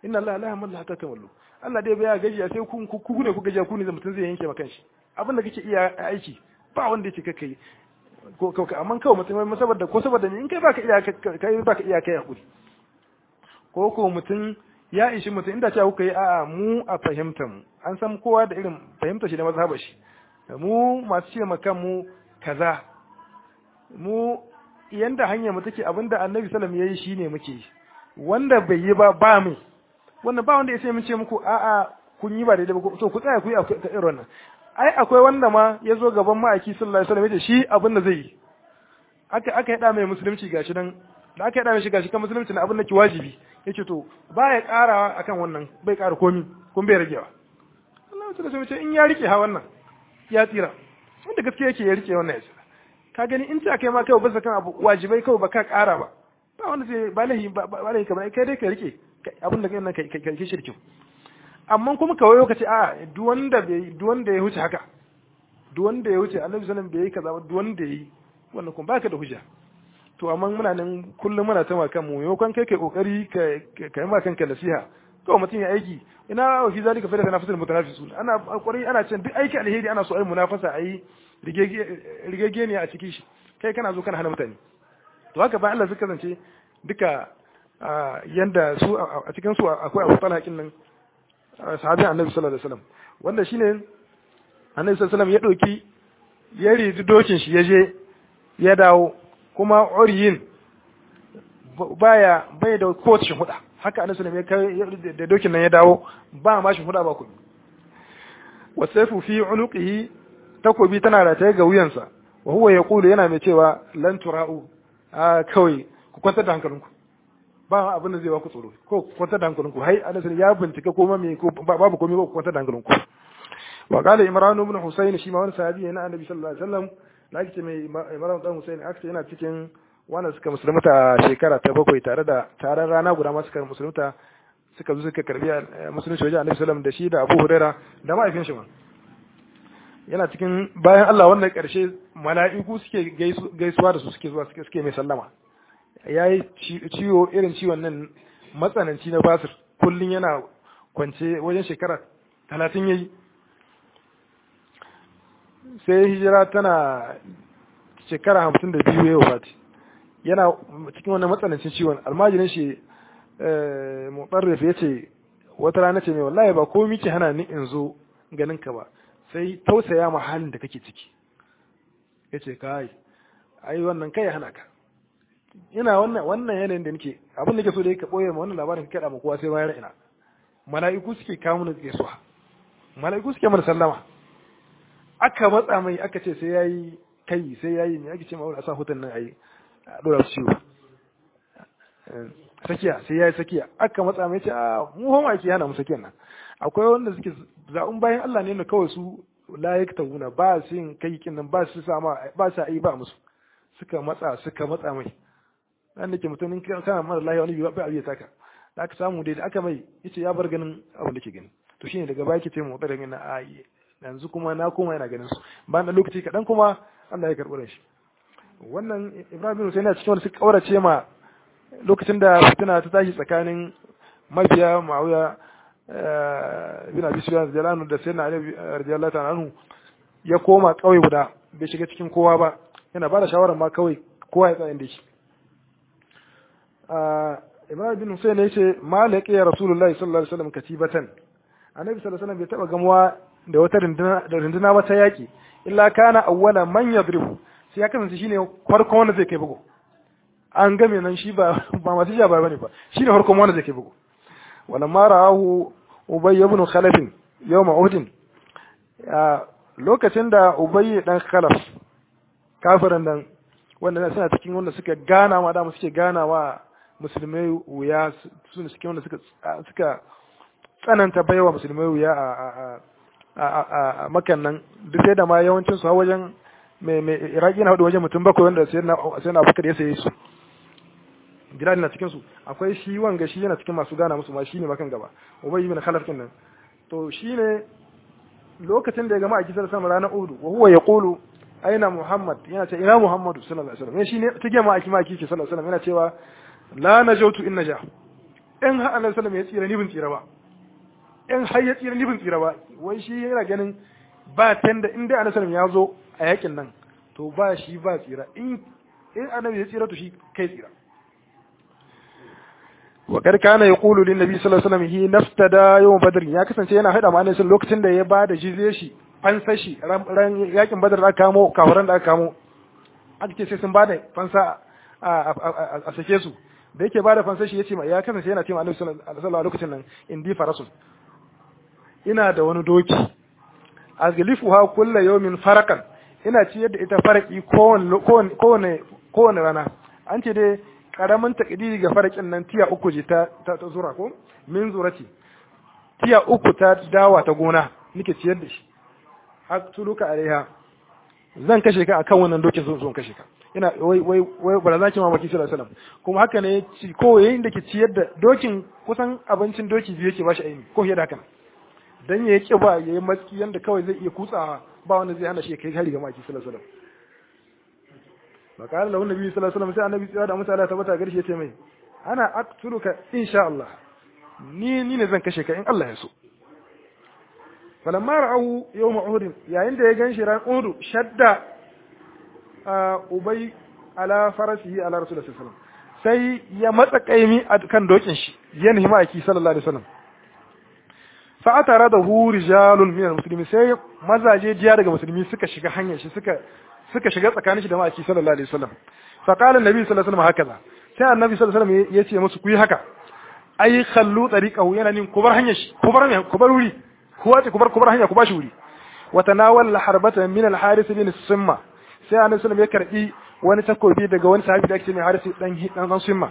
A: inna Allah la yamalla hatta kamallu Allah dai baya gajiya sai ku ku ne ku gajiya ku ne mutum zai yanke maka shi abin da kake iya aiki ba wanda yake kake ko ko amma kawai mutum saboda ko saboda in kai baka iya kai baka iya kai hakuri ko ko mutum ya ishi mutum inda cewa kuka yi a'a mu a fahimtar mu an san kowa da irin fahimtar shi da mazhabar shi mu masu ce maka mu kaza mu yanda hanyar mu take abinda annabi sallam yayi shine muke wanda bai yi ba ba mu wannan ba wanda ya sai mun ce muku a'a kun yi ba daidai ba to ku tsaya ku yi irin wannan ai akwai wanda ma ya zo gaban ma'aiki sallallahu alaihi wasallam yace shi abin da zai yi aka aka yada mai musulunci gashi nan da aka yada mai shi gashi kan musulunci na abin da ki wajibi yace to ba ya karawa akan wannan bai kara komi kun bai ragewa Allah ya sallallahu alaihi in ya rike ha wannan ya tsira wanda gaskiya yake ya rike wannan ya tsira ka gani in ta kai ma kai ba kan abu wajibai kawai ba ka kara ba ba wanda sai ba lahi ba lahi kamar kai dai ka rike abin da kai nan kai kai shirkin amma kuma kawai lokaci a duk wanda bai duk wanda ya huce haka duk wanda ya huce annabi sallallahu alaihi wasallam bai yi kaza ba duk wanda yi wannan kuma baka da hujja to amma muna nan kullum muna ta kan mu maimakon kai kai kokari ka kai ma kanka nasiha kawai mutum ya aiki ina wa fi zalika fa da nafasul mutanafisun ana kokari ana cin duk aiki alheri ana so ai munafasa ai rigege ne a cikin shi kai kana zo kana hana mutane to haka ba Allah suka zance duka yanda su a cikin su akwai Abu Talha kin nan sahabin Annabi sallallahu alaihi wasallam wanda shine Annabi sallallahu alaihi wasallam ya dauki ya ridi dokin shi ya je ya dawo kuma uriyin baya bai da kowace shi huda haka Annabi sallallahu alaihi wasallam ya da dokin nan ya dawo ba ma shi huda ba ku wasaifu fi unuqihi takobi tana rataye ga wuyansa wa huwa yaqulu yana mai cewa lan tura'u a kawai ku kwantar da hankalinku ba abin da zai ba ku tsoro ko ku kwantar da hankalinku hai anas ya bincika ko ma me ko babu komai ba ku kwantar da hankalinku wa qala imran ibn husayn shi ma wani sahabi ne na annabi sallallahu alaihi wasallam da ake mai imran dan husayn aka yana cikin wanda suka musulunta shekara ta bakwai tare da taron rana guda ma suka musulunta suka zo suka karbi musulunci wajen annabi sallallahu da shi da abu huraira da ma'aikin shi ma yana cikin bayan Allah wannan karshe mala'iku suke gaisuwa da su suke zuwa suke mai sallama ya yi ciwo irin ciwon nan matsananci na basir kullum yana kwance wajen shekara talatin ya yi sai hijira tana shekara hamsin da biyu ya wafati yana cikin wannan matsanancin ciwon almajirin shi mutsarrif ya ce wata rana ce mai wallahi ba ko miki hana ni in zo ganin ka ba sai tausaya ma halin da kake ciki ya ce kai ai wannan kai hana ka ina wannan wannan yanayin da nake abin da ke so da ka boye ma wannan labarin ka kada ma kowa sai bayan ina mala'iku suke kawo mana gaisuwa mala'iku suke mana sallama aka matsa mai aka ce sai yayi kai sai yayi ne ake ce ma a sa hutun nan ayi a dora su ciwo sakiya sai yayi sakiya aka matsa mai ce a mu homa ake hana mu sakiyan nan akwai wanda suke zaɓin bayan Allah ne na kawai su layik tawuna ba su yin kai kin nan ba su sama ba su yi ba musu suka matsa suka matsa mai dan da ke mutumin kana mara lahiya wani ba abiya taka da aka samu dai da aka mai yace ya bar ganin abin da ke gani to shine daga baki ce mu tsare na a yanzu kuma na koma yana ganin su bayan dan lokaci kadan kuma Allah ya karɓi shi wannan Ibrahim bin Hussein cikin wanda suka kaurace ma lokacin da fitina ta tashi tsakanin mabiya Muawiya bin Abi Sufyan radiyallahu da sayyidina Ali radiyallahu ta'ala anhu ya koma kauye guda bai shiga cikin kowa ba yana ba da shawarar ma kawai kowa ya tsaya inda shi Ibrahim bin Hussein ya ce malaka ya Rasulullahi sallallahu alaihi wasallam katibatan Annabi sallallahu alaihi wasallam bai taba gamuwa da wata runduna ba ta yaki illa kana awwala man yadribu sai ya kasance shine farkon wanda zai kai bugu an game nan shi ba ba masu ja ba bane ba shine farkon wanda zai kai bugu wala ma ra'ahu ubay ibn khalaf yawm uhud lokacin da ubay dan khalaf kafirin nan wanda suna cikin wanda suka gana ma da suke gana wa musulmai wuya su ne suke wanda suka suka tsananta baiwa musulmai wuya a a makan nan duk sai da ma yawancin su wajen mai mai iraki na hudu wajen mutum bakwai wanda sai na sai na abubakar ya saye su bilal na cikin su akwai shi wanga shi yana cikin masu gana musu ma shi ne makan gaba ubay ibn khalaf kin nan to shine lokacin da ya gama a kisar sama ranar uhudu wa huwa yaqulu aina muhammad yana ce ina muhammadu sallallahu alaihi wasallam shi ne take ma aki ma aki sallallahu alaihi wasallam yana cewa la najautu in naja in har annabi sallallahu ya tsira ni bin tsira ba in har ya tsira ni bin tsira ba wai shi yana ganin ba tanda in dai annabi ya zo a yakin nan to ba shi ba tsira in in annabi ya tsira to shi kai tsira wa kar kana yaqulu lin nabi sallallahu alaihi wasallam hi naftada yawm badr ya kasance yana hada ma annabi lokacin da ya ba da jizye shi fansa shi ran yakin badar da aka kamo kafiran da aka kamo aka ce sai sun bada fansa a sake su da yake bada fansa shi yace ya kasance yana cewa annabi sallallahu alaihi wasallam lokacin nan indi farasun ina da wani doki azlifuha kullu yawmin farakan ina ciyar da ita faraki kowane kowane rana an ce dai karamin takdiri ga farakin nan tiya uku je ta ta zura ko min zurati tiya uku ta dawa ta gona nake ciyar da shi aktuluka alaiha zan kashe ka akan wannan dokin zan zo kashe ka ina wai wai wai bara zaki mamaki sallallahu alaihi wasallam kuma haka ne ci ko yayin da ke ciyar da dokin kusan abincin doki biyu yake bashi aini ko fiye da haka dan ya yake ba yayi matsi yanda kawai zai iya kutsawa ba wanda zai hana shi kai hari ga maki sallallahu alaihi wasallam makar lahu nabi sallallahu alaihi wasallam sai annabi tsaya da mutane ta bata garshe ce mai ana aktuluka insha Allah ni ni ne zan kashe ka in Allah ya so falamma ra'ahu yawm uhud yayin da ya ganshi ran uhud shadda ubay ala farasihi ala rasulullahi sallallahu alaihi wasallam sai ya matsa kaimi a kan dokin shi ya nemi aki sallallahu alaihi wasallam fa atara da hu rijalun min almuslimin sai mazaje jiya daga musulmi suka shiga hanyar shi suka suka shiga tsakanin shi da ma'aki sallallahu alaihi wasallam fa qala annabi sallallahu alaihi wasallam hakaza sai annabi sallallahu alaihi wasallam ya ce musu ku yi haka ai khallu tariqahu yana nin kubar hanyar shi kubar kubar wuri kuwa ce kubar kubar hanya ku bashi wuri wa tanawal harbatan min al haris bin simma sai annabi sallallahu ya karbi wani takobi daga wani sahabi da ake mai haris dan dan simma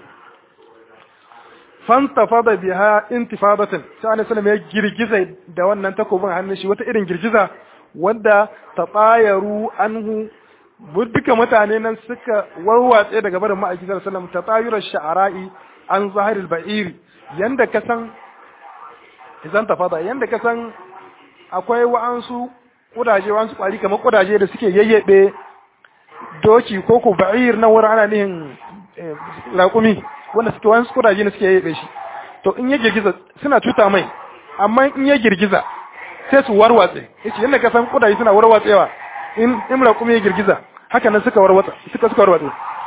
A: fantafada biha intifadatan sai annabi sallallahu ya girgiza da wannan takobin hannun shi wata irin girgiza wanda tabayaru anhu duka mutane nan suka warwatse daga barin ma'aiki sallallahu alaihi wasallam tatayura sha'ara'i an zahiril ba'iri yanda ka san idan ta fada yanda ka san akwai wa'ansu kudaje wa'ansu kwari kamar kudaje da suke yayyebe doki ko ko ba'ir na wurin ana nihin raƙumi wanda suke wa'ansu kudaje ne suke yayyebe shi to in ya girgiza suna cuta mai amma in ya girgiza sai su warwatse yace yanda ka san kudaje suna warwatsewa in in raƙumi ya girgiza haka nan suka warwatsa suka suka warwatse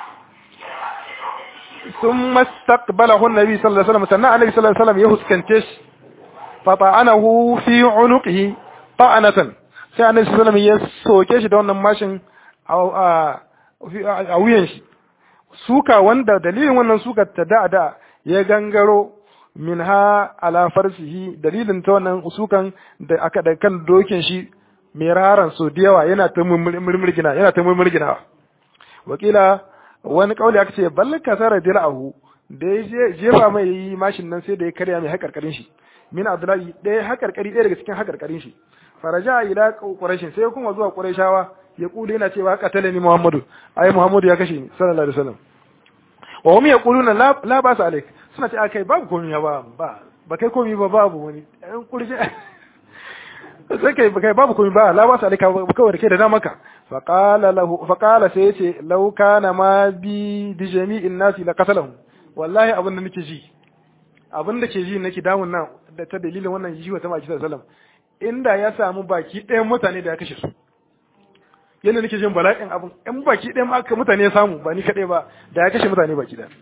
A: ثم استقبله النبي صلى الله عليه وسلم سنة النبي صلى الله عليه وسلم يهسكنتش فطعنه في عنقه طعنة sai annabi sallallahu alaihi wasallam ya soke shi da wannan mashin a wuyan shi suka wanda dalilin wannan suka ta da da ya gangaro minha ala farsihi dalilin ta wannan sukan da aka da kan dokin shi mai raran so da yawa yana ta murmurgina yana ta murmurgina wakila wani kauli aka ce bal kasara dila'ahu da ya jefa mai yi mashin nan sai da ya karya mai hakarkarin shi min abdullahi ɗaya hakarkari ɗaya daga cikin hakarkarin shi faraja ila quraishin sai kuma zuwa quraishawa ya kula yana cewa qatala ni muhammadu ai muhammadu ya kashe ni sallallahu alaihi wasallam wa hum yaquluna la la ba sa alaik suna ce akai babu komai ba ba ba kai komai ba babu wani an kurje sai kai kai babu komai ba la ba sa alaik ba kawai da kai da damaka fa qala lahu fa qala sai yace law kana ma bi bi jami'in nasi la qatalahu wallahi abin da nake ji abin da ke ji nake damun nan da ta dalilin wannan jiwa ta maki sallallahu alaihi wasallam inda ya samu baki ɗayan mutane da ya kashe su yadda nake jin bala'in abin in baki ɗayan aka mutane ya samu ba ni kaɗai ba da ya kashe mutane baki ɗaya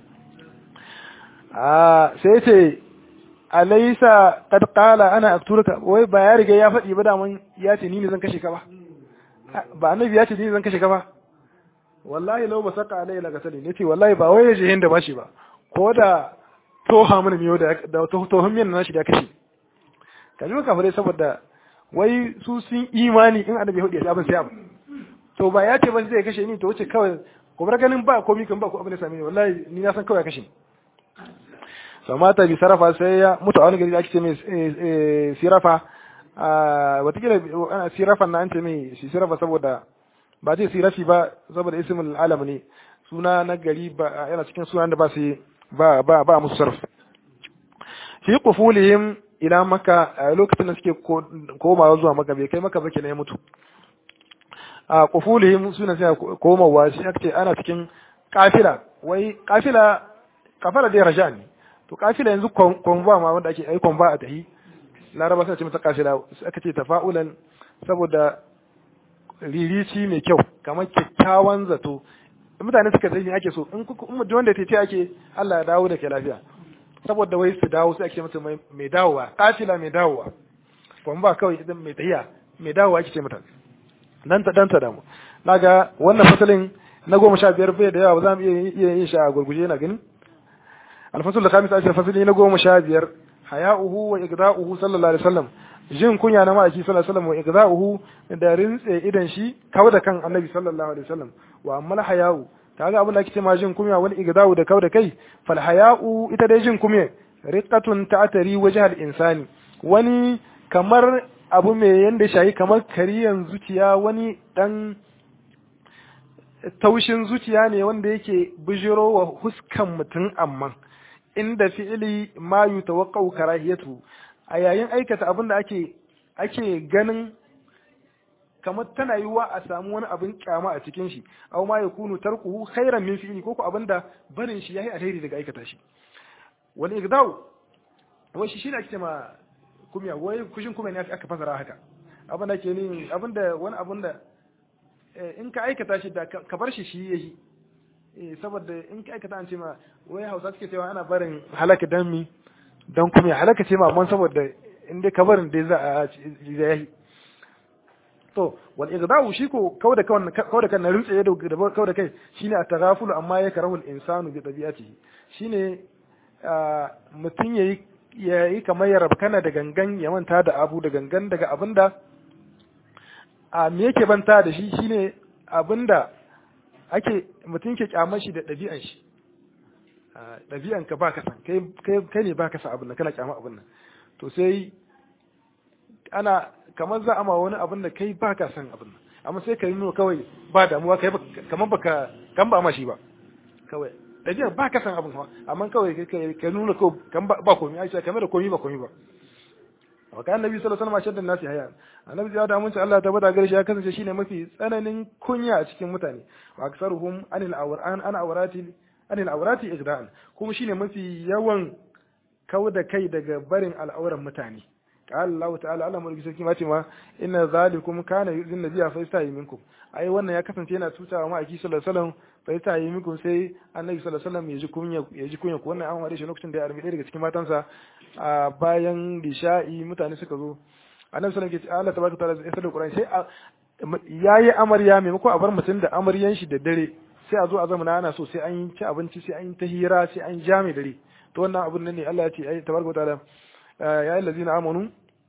A: a sai ce alaisa qad qala ana aqtuluka wai ba ya riga ya faɗi ba da mun ya ce ni ne zan kashe ka ba ba annabi ya ce ni ne zan kashe ka ba wallahi law basaka alai la gasali nace wallahi ba wai yaje da bashi ba ko da toha mana miyo da da tohon miyan nashi da kashe ka ji kafirai saboda wai su sun imani in annabi hudu ya abin sai abu to ba ya ce ba zai kashe ni to wuce kawai ko bar ganin ba komai kan ba ko abin da same ni wallahi ni na san kawai ya kashe so mata bi sarafa sai ya mutu a wani gari da ake ce mai sirafa watakila ana sirafan na an ce mai sirafa saboda ba zai sirafi ba saboda ismul alam ne suna na gari ba yana cikin sunan da ba su ba ba ba musu sarf fi qufulihim ila maka a lokacin da suke komawa zuwa maka bai kai maka ba kenan ya mutu a qufulihim suna sai komawa shi ake ana cikin kafila wai kafila kafala dai raja ne to kafila yanzu konva ma wanda ake ai konva a tahi laraba suna ce mata kafila aka ce tafa'ulan saboda ririci mai kyau kamar kyakkyawan zato mutane suka zai ake so in kuma wanda ta ce ake Allah ya dawo da ke lafiya saboda wai su dawo sai ake mata mai dawowa kafila mai dawowa konva kawai idan mai tahiya mai dawowa ake ce mata dan ta dan ta damu naga wannan fasalin na goma sha biyar bai da yawa ba za mu iya yin shi a gurguje na gani alfasul da kamis ashir fasali na goma sha biyar haya'uhu wa igda'uhu sallallahu alaihi wasallam jin kunya na ma'aiki sallallahu alaihi wasallam wa igda'uhu da rintse idan shi kawo da kan annabi sallallahu alaihi wasallam wa amma haya'u kaga abin da ake cewa jin kunya wal igda'u da kawo da kai fal haya'u ita dai jin kunya riqatun ta'tari wajhal insani wani kamar abu mai yanda shayi kamar kariyan zuciya wani dan taushin zuciya ne wanda yake bijiro wa huskan mutum amma inda fi'ili ma yutawaqqa'u karahiyatu a yayin aikata abin da ake ake ganin kamar tana yiwa a samu wani abin kyama a cikin shi aw ma yakunu tarkuhu khairan min fi'ili ko ko abin da barin shi yayi alheri daga aikata shi wal igdau wai shi shine ake cewa kumya wai kushin kuma ne aka fasara haka abin da ke ni abin da wani abin da in ka aikata shi da ka bar shi shi yayi saboda in ka aikata an ce ma wai hausa suke cewa ana barin halaka dan mi dan kuma ya halaka ce ma amma saboda in dai ka barin dai za a yayi to wal igda'u shi ko kauda kan kauda kan rintsaye da kauda kai shine at-taghaful amma ya karahul insanu bi tabi'atihi shine mutum yayi yayi kamar ya rabkana da gangan ya manta da abu da gangan daga abinda a me yake banta da shi shine abinda ake mutum ke kyamar shi da ɗabi'an shi ɗabi'an ka baka san kai kai ne baka san abin nan kana kyamar abin nan to sai ana kamar za a ma wani abin da kai baka san abin nan amma sai ka yi nuna kawai ba damuwa kai kamar baka kan ba ma shi ba kawai ɗabi'an baka san abin amma kawai ka nuna ko kan ba komai aisha kamar da komai ba komai ba wa kan nabi sallallahu alaihi wasallam shaddan nasi haya annabi ya da mun Allah ta bada gare shi ya kasance shine mafi tsananin kunya a cikin mutane wa aksaruhum anil awran an awrati anil awrati igda'an kuma shine mafi yawan kauda kai daga barin al'auran mutane قال الله تعالى Allah mulki sarki ma ce ma inna zalikum kana yuzin nabiyya fa yastahi minkum ai wannan ya kasance yana tutawa ma aki sallallahu alaihi wasallam fa yastahi minkum sai annabi sallallahu alaihi wasallam ya ji kunya ya ji kunya wannan an wade shi lokacin da ya arbi daga cikin matansa a bayan disha'i mutane suka zo annabi sallallahu alaihi wasallam ya ce Allah tabaraka ta'ala ya sada Qur'ani sai yayi amarya maimako a bar mutum da amaryan shi da dare sai a zo a zamana ana so sai an ci abinci sai an ta hira sai an jami dare to wannan abun nan ne Allah ya ce ai tabaraka ta'ala يا الذين آمنوا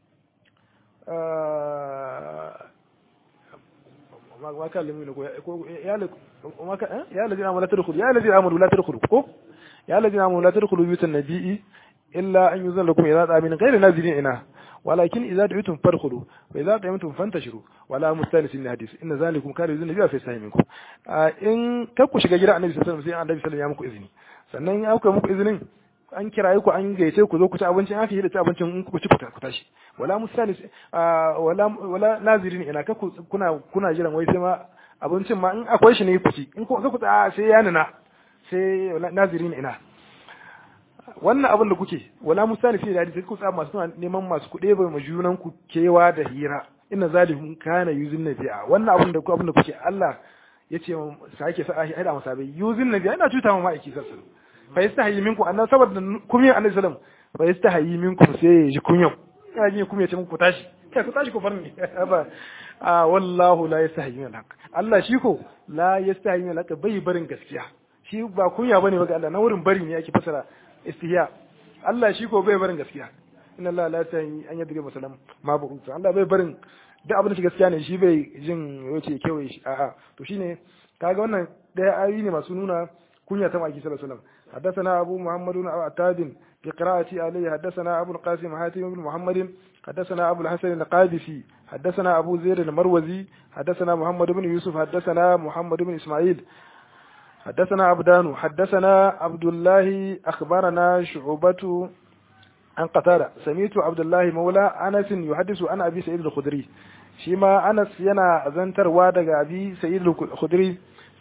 A: ما كان لمن يا وما كان يا الذين آمنوا لا تدخلوا يا الذين آمنوا لا تدخلوا يا الذين آمنوا لا تدخلوا بيوت النبي إلا أن يزن لكم إذا من غير نازلين إناه ولكن إذا دعيتم فادخلوا وإذا قيمتم فانتشروا ولا مستانس من الحديث إن ذلكم كان يزن النبي في سهم منكم إن كبكوا shiga gida annabi sallallahu alaihi wasallam sai annabi sallallahu alaihi wasallam ya muku izini sannan ya auka muku izinin an kiraye ku an gaice ku zo ku ci abinci an fi da ci abincin in ku ci ku tashi wala musalis wala wala nazirin ina ka kuna kuna jiran wai sai ma abincin ma in akwai shi ne ku ci in ku ku ta sai ya nuna sai nazirin ina wannan abin da kuke wala musalis da hadisi ku tsaya masu neman masu kuɗe bai ma junan ku kewa da hira inna zalikum kana yuzin nabi'a wannan abin da ku abin da kuke Allah yace sake sa a haida masabai yuzin nabi'a ina cuta ma ma'aiki sallallahu fa yastahi minkum annan saboda kumiyar annabi sallam fa yastahi minkum sai ya ji kunyan ina jin kumiyar ce muku tashi kai ku tashi ku farni ba a wallahu la yastahi min al-haq Allah shi ko la yastahi min al-haq bai barin gaskiya shi ba kunya bane ba ga Allah na wurin bari ne yake fasara istihya Allah shi ko bai barin gaskiya inna Allah la yastahi an yadriba masalam ma bu Allah bai barin duk abin da gaskiya ne shi bai jin yace kewaye shi a'a to shine kaga wannan daya ayoyi ne masu nuna kunya ta maki sallallahu alaihi wasallam حدثنا أبو محمد بن عتاد بقراءة عليه حدثنا أبو القاسم حاتم بن محمد حدثنا أبو الحسن القادسي حدثنا أبو زير المروزي حدثنا محمد بن يوسف حدثنا محمد بن إسماعيل حدثنا عبدان حدثنا عبد الله أخبرنا شعبة عن قتادة سميت عبد الله مولى أنس يحدث عن أبي سعيد الخدري شيما أنس ينا زنتر وادق أبي سعيد الخدري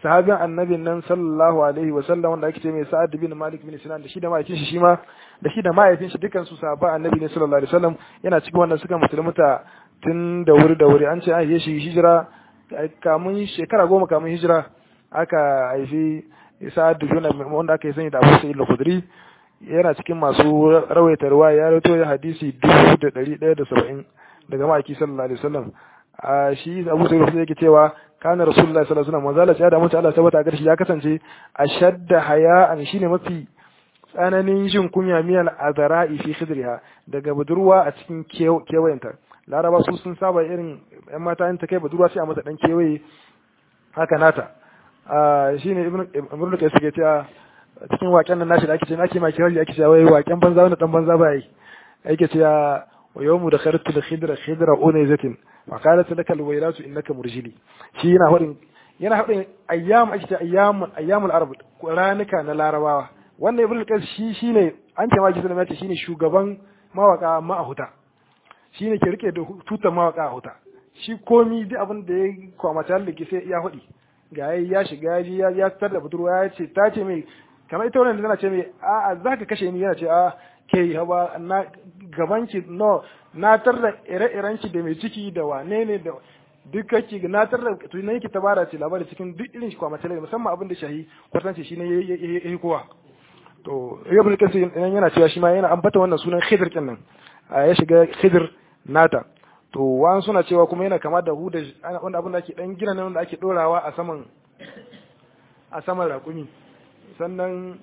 A: sahabin annabin nan sallallahu alaihi wa sallam wanda ake ce mai sa'ad bin malik bin sinan da shi da mahaifin shi shima da shi da mahaifin shi dukan su sahabban annabi ne sallallahu alaihi wasallam yana cikin wannan suka musulmuta tun da wuri da wuri an ce an yi shi hijira kamun shekara goma kamun hijira aka haifi sa'ad bin wanda aka yi sani da Abu Sa'id al-Khudri yana cikin masu rawaita ruwa ya rawaito ya hadisi dubu da ɗari ɗaya da saba'in daga ma'aiki sallallahu alaihi wasallam a shi abu sai rufu yake cewa kana rasulullahi sallallahu alaihi wasallam manzala ya da mutu Allah sabata a shi ya kasance ashadda haya'an shine mafi tsananin jin kunya miyal azara'i fi khidriha daga budurwa a cikin kewayenta laraba su sun saba irin yan mata in ta kai budurwa sai a mata dan kewaye haka nata a shine ibn ibn kai suke cewa cikin waken nan nashi da ake ce ake ma kirari ake cewa wai waken banza wani dan banza ba yi ake cewa wa yawmu da khartu da khidra khidra unayzatin wa qalat laka alwaylatu innaka murjili shi yana hadin yana hadin ayyam ake ce ayyam ayyamul arab ranuka na larabawa wannan ibn qais shi shine an ce ma ki sallama ce shine shugaban mawaka ma a huta shine ke rike da tutar mawaka a huta shi komi duk abin da ya kwamata da ke sai ya hudi ga ya shiga ya ya tar da budurwa ya ce ta ce mai kamar ita wannan tana ce mai a'a za ka kashe ni yana ce a ke haba na gabanki no na tar da ire-iren ki da mai ciki da wane ne da duk kake na tar da tunan ki tabara ce labari cikin duk irin shi kwamata musamman abin da shahi kwartanci shi ne ya yi kowa to ibn kasir yana cewa shi ma yana ambata wannan sunan khidr kin nan ya shiga khidr nata to wa'an suna cewa kuma yana kama da huda wanda abin da ake dan gina nan wanda ake dorawa a saman a saman raƙumi sannan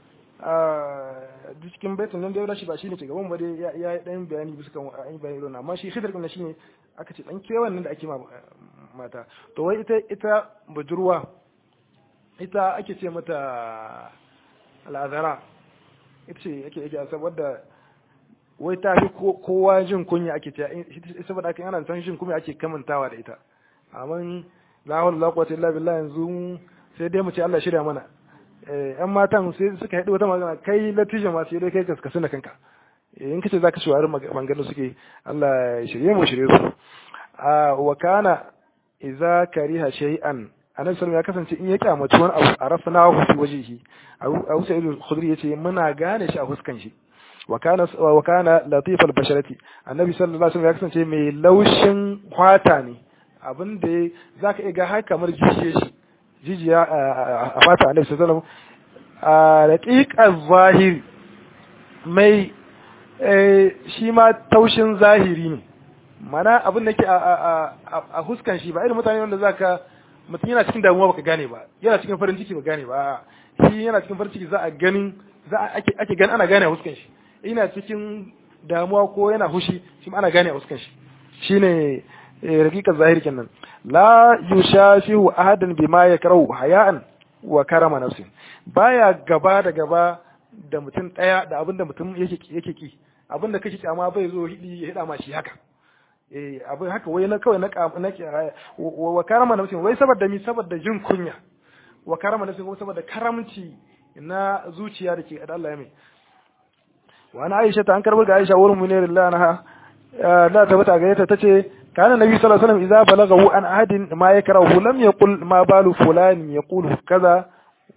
A: a cikin baitin nan da ya shi ba shine ke gaban ba dai ya yi dan bayani bisa kan an yi bayani amma shi khidr din shine aka ce dan kewan nan da ake ma mata to wai ita ita budurwa ita ake ce mata al'azara ita ce yake yake saboda wai ta fi kowa jin kunya ake ce saboda aka yana san jin kunya ake kamantawa da ita amma la hawla la quwwata illa billah yanzu sai dai mu ce Allah shirya mana yan matan sai suka haɗu wata magana kai latija ma sai dai kai kaskasu da kanka in kace zaka shi warin maganganu suke Allah ya shirye mu shirye su a wa kana idza kariha shay'an annabi sallallahu ya kasance in ya kyamaci wani abu a rafna hu fi wajhihi abu sa'id al-khudri yace muna gane shi a huskan shi wa kana wa kana latif al-basharati annabi sallallahu alaihi wasallam ya kasance mai laushin kwata ne abin da zaka iya ga har kamar jijiye shi jijiya a fata annabi sallallahu alaihi wasallam a raqiqaz zahiri mai shi ma taushin zahiri ne mana abin da ke a huskan shi ba irin mutane wanda zaka mutum yana cikin damuwa baka gane ba yana cikin farin ciki ba gane ba shi yana cikin farin ciki za a ganin za a ake ake gani ana gane a huskan shi yana cikin damuwa ko yana hushi shi ana gane a huskan shi shine raqiqar zahiri kenan la yushafihu ahadan bima yakrahu haya'an wa karama nafsin baya gaba da gaba da mutum daya da abinda mutum yake yake ki abinda kake kyama bai zo hidi ya hida ma shi haka eh abin haka wai na kawai na na wa karama nafsin wai saboda mi saboda jin kunya wa karama nafsin ko saboda karamci na zuciya da ke da Allah ya mai wa ana Aisha ta an karbar ga Aisha wurin munirillahi anha da ta bata gare ta tace kana nabi sallallahu alaihi wasallam idza balaghahu an ahadin ma yakrahu lam yaqul ma balu fulan yaqulu kaza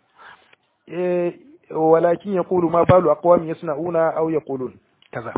A: walakin yaqulu ma balu aqwam yasna'una aw yaqulun kaza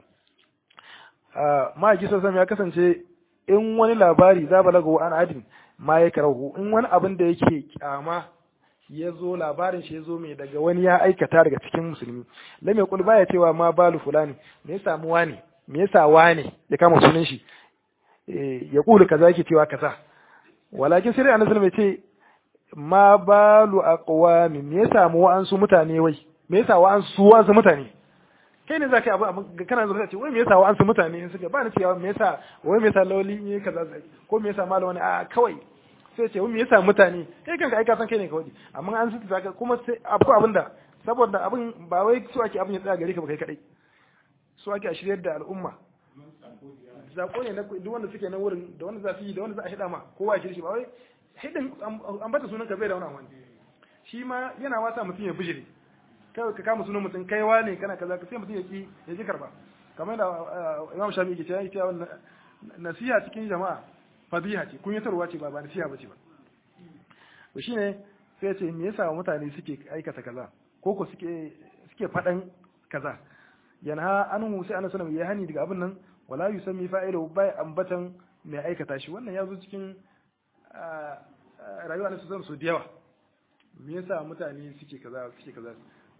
A: ma ji sallallahu ya kasance in wani labari za balaghahu an ahadin ma yakrahu in wani abin da yake kyama ya zo labarin shi ya zo mai daga wani ya aikata daga cikin musulmi lam yaqul baya cewa ma balu fulani me ya samu wani me yasa wane ya kama sunan shi ya kulu kaza yake cewa kaza walakin sai annabi mai ce ma balu aqwami me yasa mu wa'ansu mutane wai me yasa wa'ansu wa'ansu mutane kai ne zaka abu kana zuwa ce wai me yasa wa'ansu mutane in suka ba ni cewa me yasa wai me yasa lawli ne kaza ko me yasa malama ne a kawai sai ce wai me yasa mutane kai kanka ai ka san kai ne kawai amma an su zaka kuma sai abu abinda saboda abin ba wai su ake abin ya tsaya gare ka ba kai kadai su ake a shiryar da al'umma zako ne na duk wanda suke nan wurin da wanda za su yi da wanda za a hida ma kowa ya shirshi ba wai hidin an bata sunan ka bai da wani amfani shi ma yana wasa mutum ya bijire kai ka kama sunan mutum kaiwa ne kana kaza ka sai mutum ya ki ya ki karba kamar da Imam Shafi'i yake cewa ita wannan nasiha cikin jama'a fadiha ce kunyatarwa ce ba ba nasiha bace ba to shine sai ya ce me yasa mutane suke aikata kaza ko ko suke suke faɗan kaza yana anhu sai annabi sallallahu ya hani daga abin nan wala yusammi fa'ilu bai ambatan mai aikata shi wannan ya zo cikin rayuwa na su su da yawa me yasa mutane suke kaza suke kaza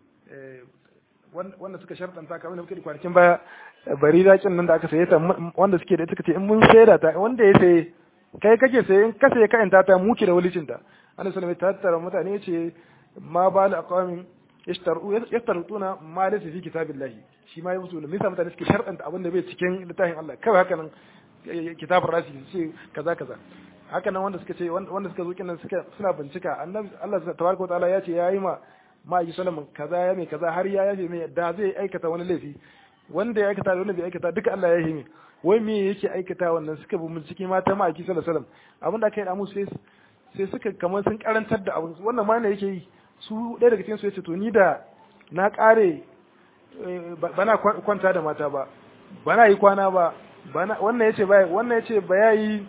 A: wanda suka sharɗanta kamar da muke da kwanakin baya bari dakin nan da aka saye ta wanda suke da suka ce in mun sayar ta wanda ya saye kai kake saye in ka saye ka ta ta muke da walicin ta annabi sallallahu alaihi tattara mutane ce ma ba da aqwamin yastarutuna ma laysa fi kitabillahi shi ma yasu da misa mutane suke sharɗanta abin da bai cikin littafin Allah kawai haka nan kitabun rasi ce kaza kaza haka nan wanda suka ce wanda suka zo kinan suka suna bincika annabi Allah tabaraka wa ta'ala ya ce yayi ma ma'aiki salamin kaza ya mai kaza har ya yafe mai da zai aikata wani laifi wanda ya aikata da wanda bai aikata duka Allah ya yi mai wai me yake aikata wannan suka bi bincike mata ma'aiki sallallahu alaihi wasallam abin da aka yi da mu sai sai suka kamar sun karantar da abin wannan ma ne yake yi su ɗaya daga cikin su yace to ni da na kare bana kwanta da mata ba bana yi kwana ba bana wannan yace ba wannan yace ba yayi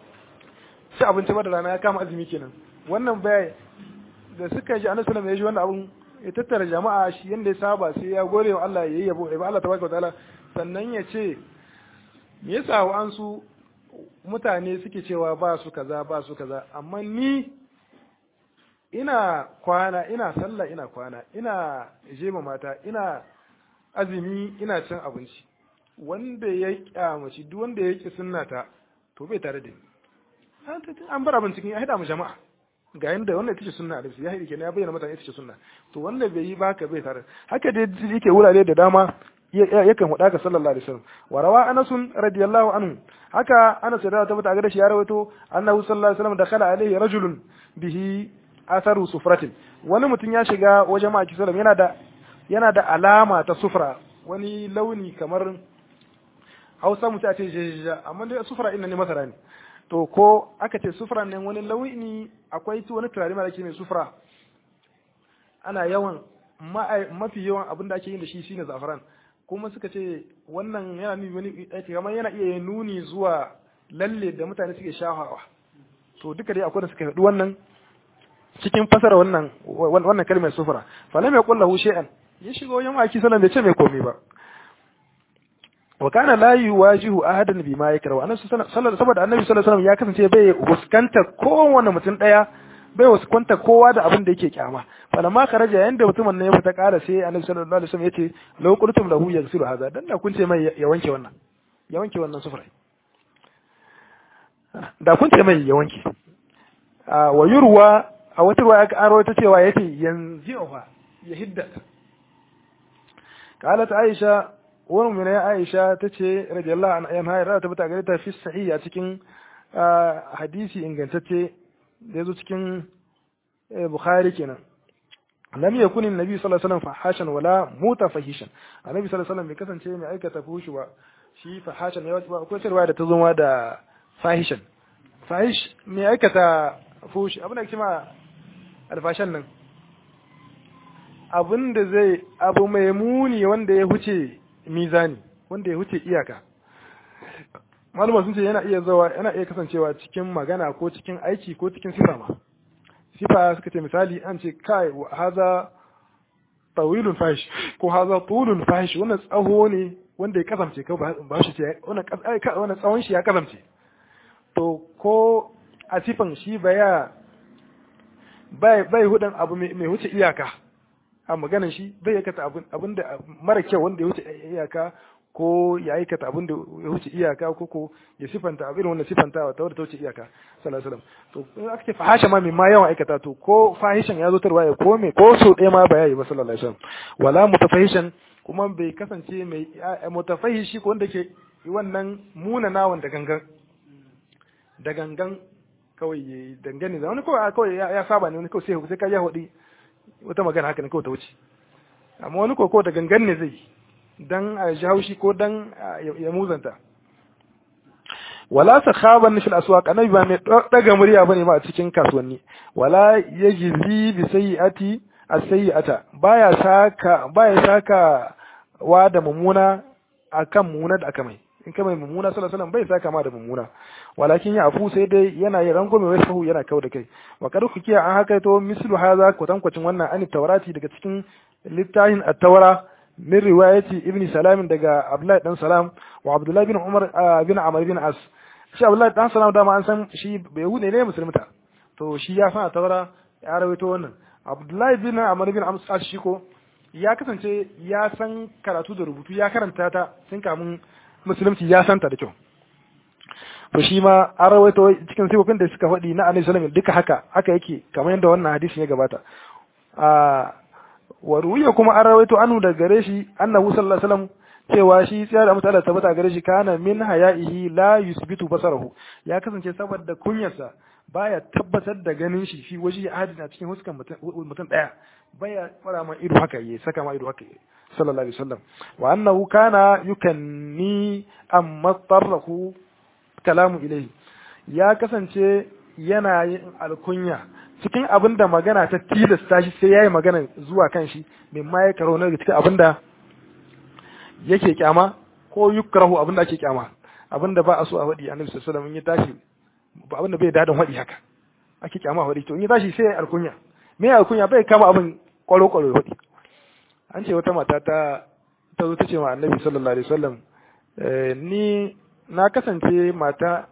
A: ci abinci ba da rana ya kama azumi kenan wannan bai da suka ji annabi sallallahu alaihi wasallam ya ji wannan abun ya tattara jama'a shi yanda ya saba sai ya gore wa Allah yayi yabo ba Allah tabaraka wataala sannan ya ce me yasa wa an su mutane suke cewa ba su kaza ba su kaza amma ni ina kwana ina sallah ina kwana ina jema mata ina azumi ina cin abinci wanda ya kyamaci duk wanda ya ki sunnata to bai tare da ni an bar abin cikin ya haɗa mu jama'a ga yanda wannan ita ce sunna da ya haɗe kenan ya bayyana mutane ita ce sunna to wanda bai yi baka bai tare haka dai yake wurare da dama yakan huɗa ka sallallahu alaihi wasallam wa rawa anas radiyallahu anhu haka anas da ta bata ga shi ya rawaito annahu sallallahu alaihi wasallam dakhala alaihi rajulun bihi atharu sufratin wani mutum ya shiga wajen maki sallam yana da yana da alama ta sufra wani launi kamar Hausa mutum a ce jejeja amma dai sufra inna ne masara ne to ko aka ce sufra ne wani launi akwai wani turare mara ke mai sufra ana yawan mafi yawan abin da ake yin da shi shine zafaran kuma suka ce wannan yana nuni wani kamar yana iya nuni zuwa lalle da mutane suke shahawa to duka dai akwai da suka faɗi wannan cikin fasara wannan wannan kalmar sufra falam yaqul lahu shay'an ya shiga wajen aki sallan bai ce mai komai ba wa kana la yuwajihu ahadan bima yakrahu annabi sallallahu saboda annabi sallallahu alaihi wasallam ya kasance bai fuskanta kowanne mutum daya bai fuskanta kowa da abin da yake kyama falamma kharaja yanda mutumin nan ya fita kara sai annabi sallallahu alaihi wasallam yace law qultum lahu yaghsilu hadha dan da kun ce mai ya wanke wannan ya wanke wannan sufrai da kun ce mai ya wanke wa yurwa a wata ruwa aka aro ta cewa yace yanzu ya hiddata قالت عائشة wani mu ya Aisha ta ce radiyallahu anha yan hayar ta bata gare ta fi sahiha cikin hadisi ingantacce da yazo cikin Bukhari kenan lam yakun annabi sallallahu alaihi wasallam fahashan wala mutafahishan annabi sallallahu alaihi wasallam bai kasance mai aikata fushi ba shi fahashan ya ba akwai cewa da ta zo da fahishan fahish mai aikata fushi abin da kima alfashan nan abin da zai abu mai muni wanda ya huce mizani wanda ya huce iyaka malama sun ce yana iya zawa yana iya kasancewa cikin magana ko cikin aiki ko cikin sifa ma sifa suka ce misali an ce kai haza tawilun fahish ko haza tulun fahish wannan tsaho ne wanda ya kasance ko ba shi ce wannan tsawon shi ya kasance to ko a sifan shi baya bai bai hudan abu mai huce iyaka a maganan shi bai aikata abin da mara kyau wanda ya wuce iyaka ko ya aikata abin da ya wuce iyaka ko ko ya sifanta abin wanda sifanta wa ta wadda ta wuce iyaka sallallahu alaihi wasallam to in aka ce fahasha ma mai ma yawan aikata to ko fahishan ya zo tarwa ya ko me ko so ɗaya ma ba yayi ba sallallahu alaihi wasallam wala mutafahishan kuma bai kasance mai mutafahishi ko wanda ke wannan munanawan da gangan da gangan kawai ya dangane da wani kawai kawai ya saba ne wani kawai sai sai ka ya hudi wata magana haka ne kawai ta wuce amma wani koko da gangan ne zai dan a ji haushi ko dan ya muzanta wala sakhaban fil aswaq annabi ba mai daga murya bane ba a cikin kasuwanni wala yajzi bi sayyiati as-sayyi'ata baya saka baya saka wa da mumuna akan mumuna da aka mai in ka mai mummuna sallallahu alaihi wasallam bai saka ma da mummuna walakin ya afu sai dai yana yin rangwame wai sahu yana kau da kai wa kad kiya an haka to mislu haza kwatankwacin wannan an taurati daga cikin littafin at-taura min riwayati ibn salam daga abdullahi dan salam wa abdullahi bin umar bin amr bin as shi abdullahi dan salam dama an san shi bai hude ne musulmita to shi ya san taura ya rawaito wannan abdullahi bin amr bin as shi ko ya kasance ya san karatu da rubutu ya karanta ta sun kamun musulunci ya santa da kyau to shi ma an rawaito cikin sifofin da suka faɗi na alaihi salam duka haka haka yake kamar yadda wannan hadisin ya gabata a wa ruwiya kuma an rawaito anu da gare shi annahu sallallahu alaihi wasallam cewa shi tsaya da mutala tabbata gare shi kana min haya'ihi la yusbitu basarahu ya kasance saboda kunyarsa baya tabbatar da ganin shi fi waje ahadin a cikin huskan mutum daya baya fara ma ido haka yayi saka ma ido haka yayi sallallahu alaihi wasallam wa annahu kana yukanni amma tarrahu kalamu ilayhi ya kasance yana yin alkunya cikin abin da magana ta tilasta shi sai yayi magana zuwa kan shi min ma ya karo na cikin abin da yake kyama ko yukrahu abin da ake kyama abin da ba a so a faɗi annabi sallallahu alaihi wasallam in ya tashi ba abin da bai dadin faɗi haka ake kyama a faɗi to in ya tashi sai ya alkunya me ya alkunya bai kama abin kwaro kwaro ya faɗi an ce wata mata ta ta zo ta ce ma annabi sallallahu alaihi wasallam ni na kasance mata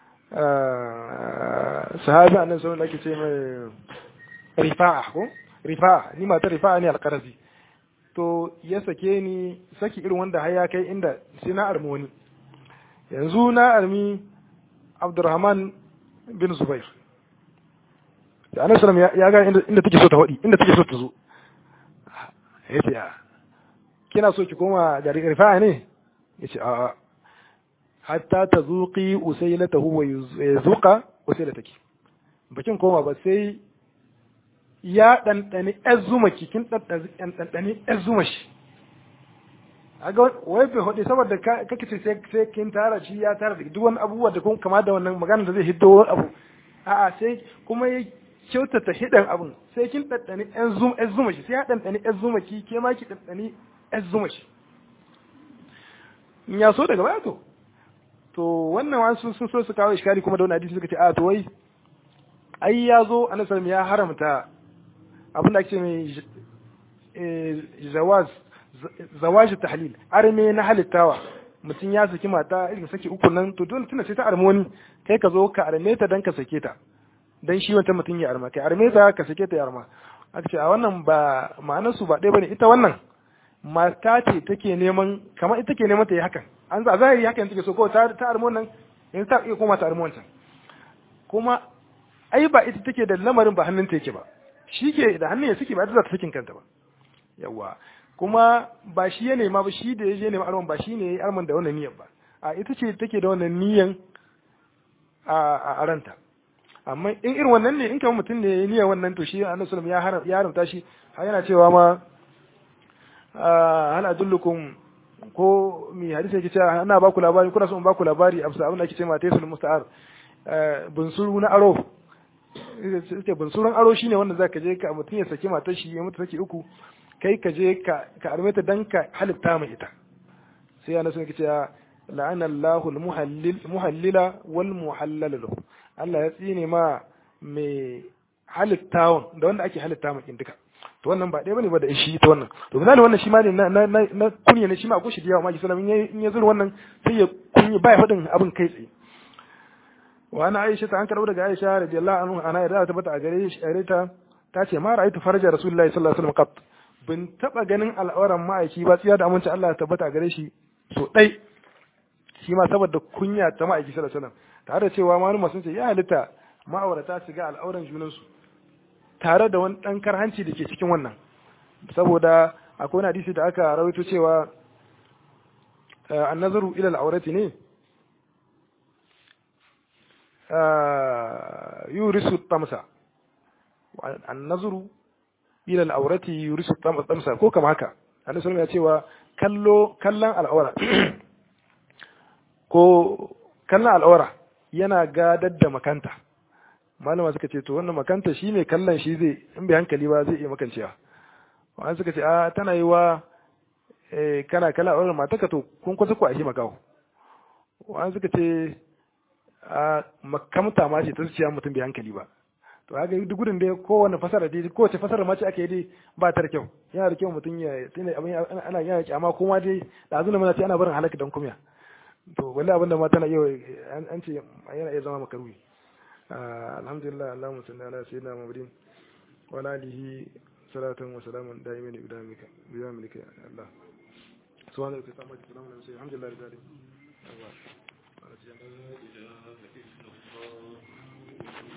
A: sahabi annabi sallallahu alaihi ce mai rifa'a ko rifa'a ni mata rifa'a ne alqarazi to ya sake ni saki irin wanda har ya kai inda sai na armi wani yanzu na armi Abdurrahman bin Zubair da annabi sallallahu ya ga inda take so ta wadi inda take so ta zo yace a kina so ki koma gari rifa'a ne yace a hatta ta zuqi usailatahu wa yuzuqa usailataki bakin koma ba sai ya ɗanɗani ‘yan zuma kikin ɗanɗani ‘yan zuma shi. A ga wai bai hudu saboda kake ce sai kin tara shi ya tara duk wani abubuwa da kuma kama da wannan magana da zai hiddo wani abu. A'a sai kuma ya kyautata hidan abun sai kin ɗanɗani ‘yan zuma shi sai ya ɗanɗani ‘yan zuma ki ke ma ki ɗanɗani ‘yan zuma shi. In ya so daga baya to. To wannan wasu sun so su kawo iskari kuma da wani hadisi suka ce a to wai ai ya zo annabi ya haramta abin da ake mai zawaz zawaji tahlil arme na halittawa mutum ya saki mata irin saki uku nan to dole tuna sai ta arme wani kai ka zo ka arme ta dan ka sake ta dan shi wata mutum ya arma kai arme ta ka sake ta ya arma aka ce a wannan ba ma'anar su ba ɗaya bane ita wannan mata ce take neman kamar ita ke neman ta yi hakan an za zahiri hakan take so ko ta ta arme wannan yanzu ta iya koma ta arme wancan kuma ai ba ita take da lamarin ba hannun ta yake ba shi ke da hannun ya suke ba za ta sakin kanta ba yawa kuma ba shi ya nema ba shi da ya je nema arman ba shi ne ya yi arman da wannan niyyar ba a ita ce take da wannan niyyan a ranta amma in irin wannan ne in kamar mutum ne ya niyyar wannan to shi annabi sallallahu ya ya haramta shi har yana cewa ma hal adullukum ko mi hadisi yake cewa ana ba ku labari kuna so in ba ku labari a abin da ake cewa taysul musta'ar bunsuru na aro ce bunsuran aro shine wanda zaka je ka mutum ya saki matar shi ya mutu saki uku kai ka je ka ka arme ta dan ka halitta mai ita sai yana sun ce la'ana Allahu al-muhallil muhallila wal muhallal lahu Allah ya tsine ma mai halittawan da wanda ake halitta mai duka to wannan ba ɗaya bane ba da shi ta wannan to misali wannan shi ma ne na na na kunya ne shi ma akwai shi da yawa ma sallallahu in ya zura wannan sai ya kunya ba ya faɗin abin kai tsaye wa ana aisha ta an karɓo daga aisha radiyallahu anhu ana yarda ta bata a gare shi gare ta ta ce ma ra'aytu farja rasulullahi sallallahu alaihi wasallam qat bin taba ganin al'auran ma'aiki ba tsiya da aminci Allah ya tabbata a gare shi so dai shi ma saboda kunya ta ma'aiki sallallahu alaihi wasallam tare da cewa malama sun ce ya halitta ma'aurata su ga al'auran junansu tare da wani dan karhanci da ke cikin wannan saboda akwai wani hadisi da aka rawaito cewa annazaru ila al'aurati ne yurisu tamsa annazuru ila al'aurati yurisu tamsa ko kama haka annabi sallallahu ya cewa kallo kallon al'aura ko kallon al'aura yana gadar da makanta malama suka ce to wannan makanta shi ne kallon shi zai in bai hankali ba zai iya makancewa wani suka ce a tana yi wa kana kala a wurin mataka to kun kusa ku a shi makawo wa'an suka ce a makamta ma ce ta zuciya mutum bai hankali ba to haka duk gudun da kowane fasara dai kowace fasara ma ce ake yi dai ba ta da kyau yana da kyau mutum ya tunda abin ana yana kyama kuma dai da azuna mana ce ana barin halaka dan kumya to wallahi abin da ma tana yau an ce yana iya zama makaruhi alhamdulillah allahumma salli ala sayyidina muhammadin wa ala alihi salatan wa salaman daimin bidamika bidamika allah subhanahu wa ta'ala alhamdulillah rabbil alamin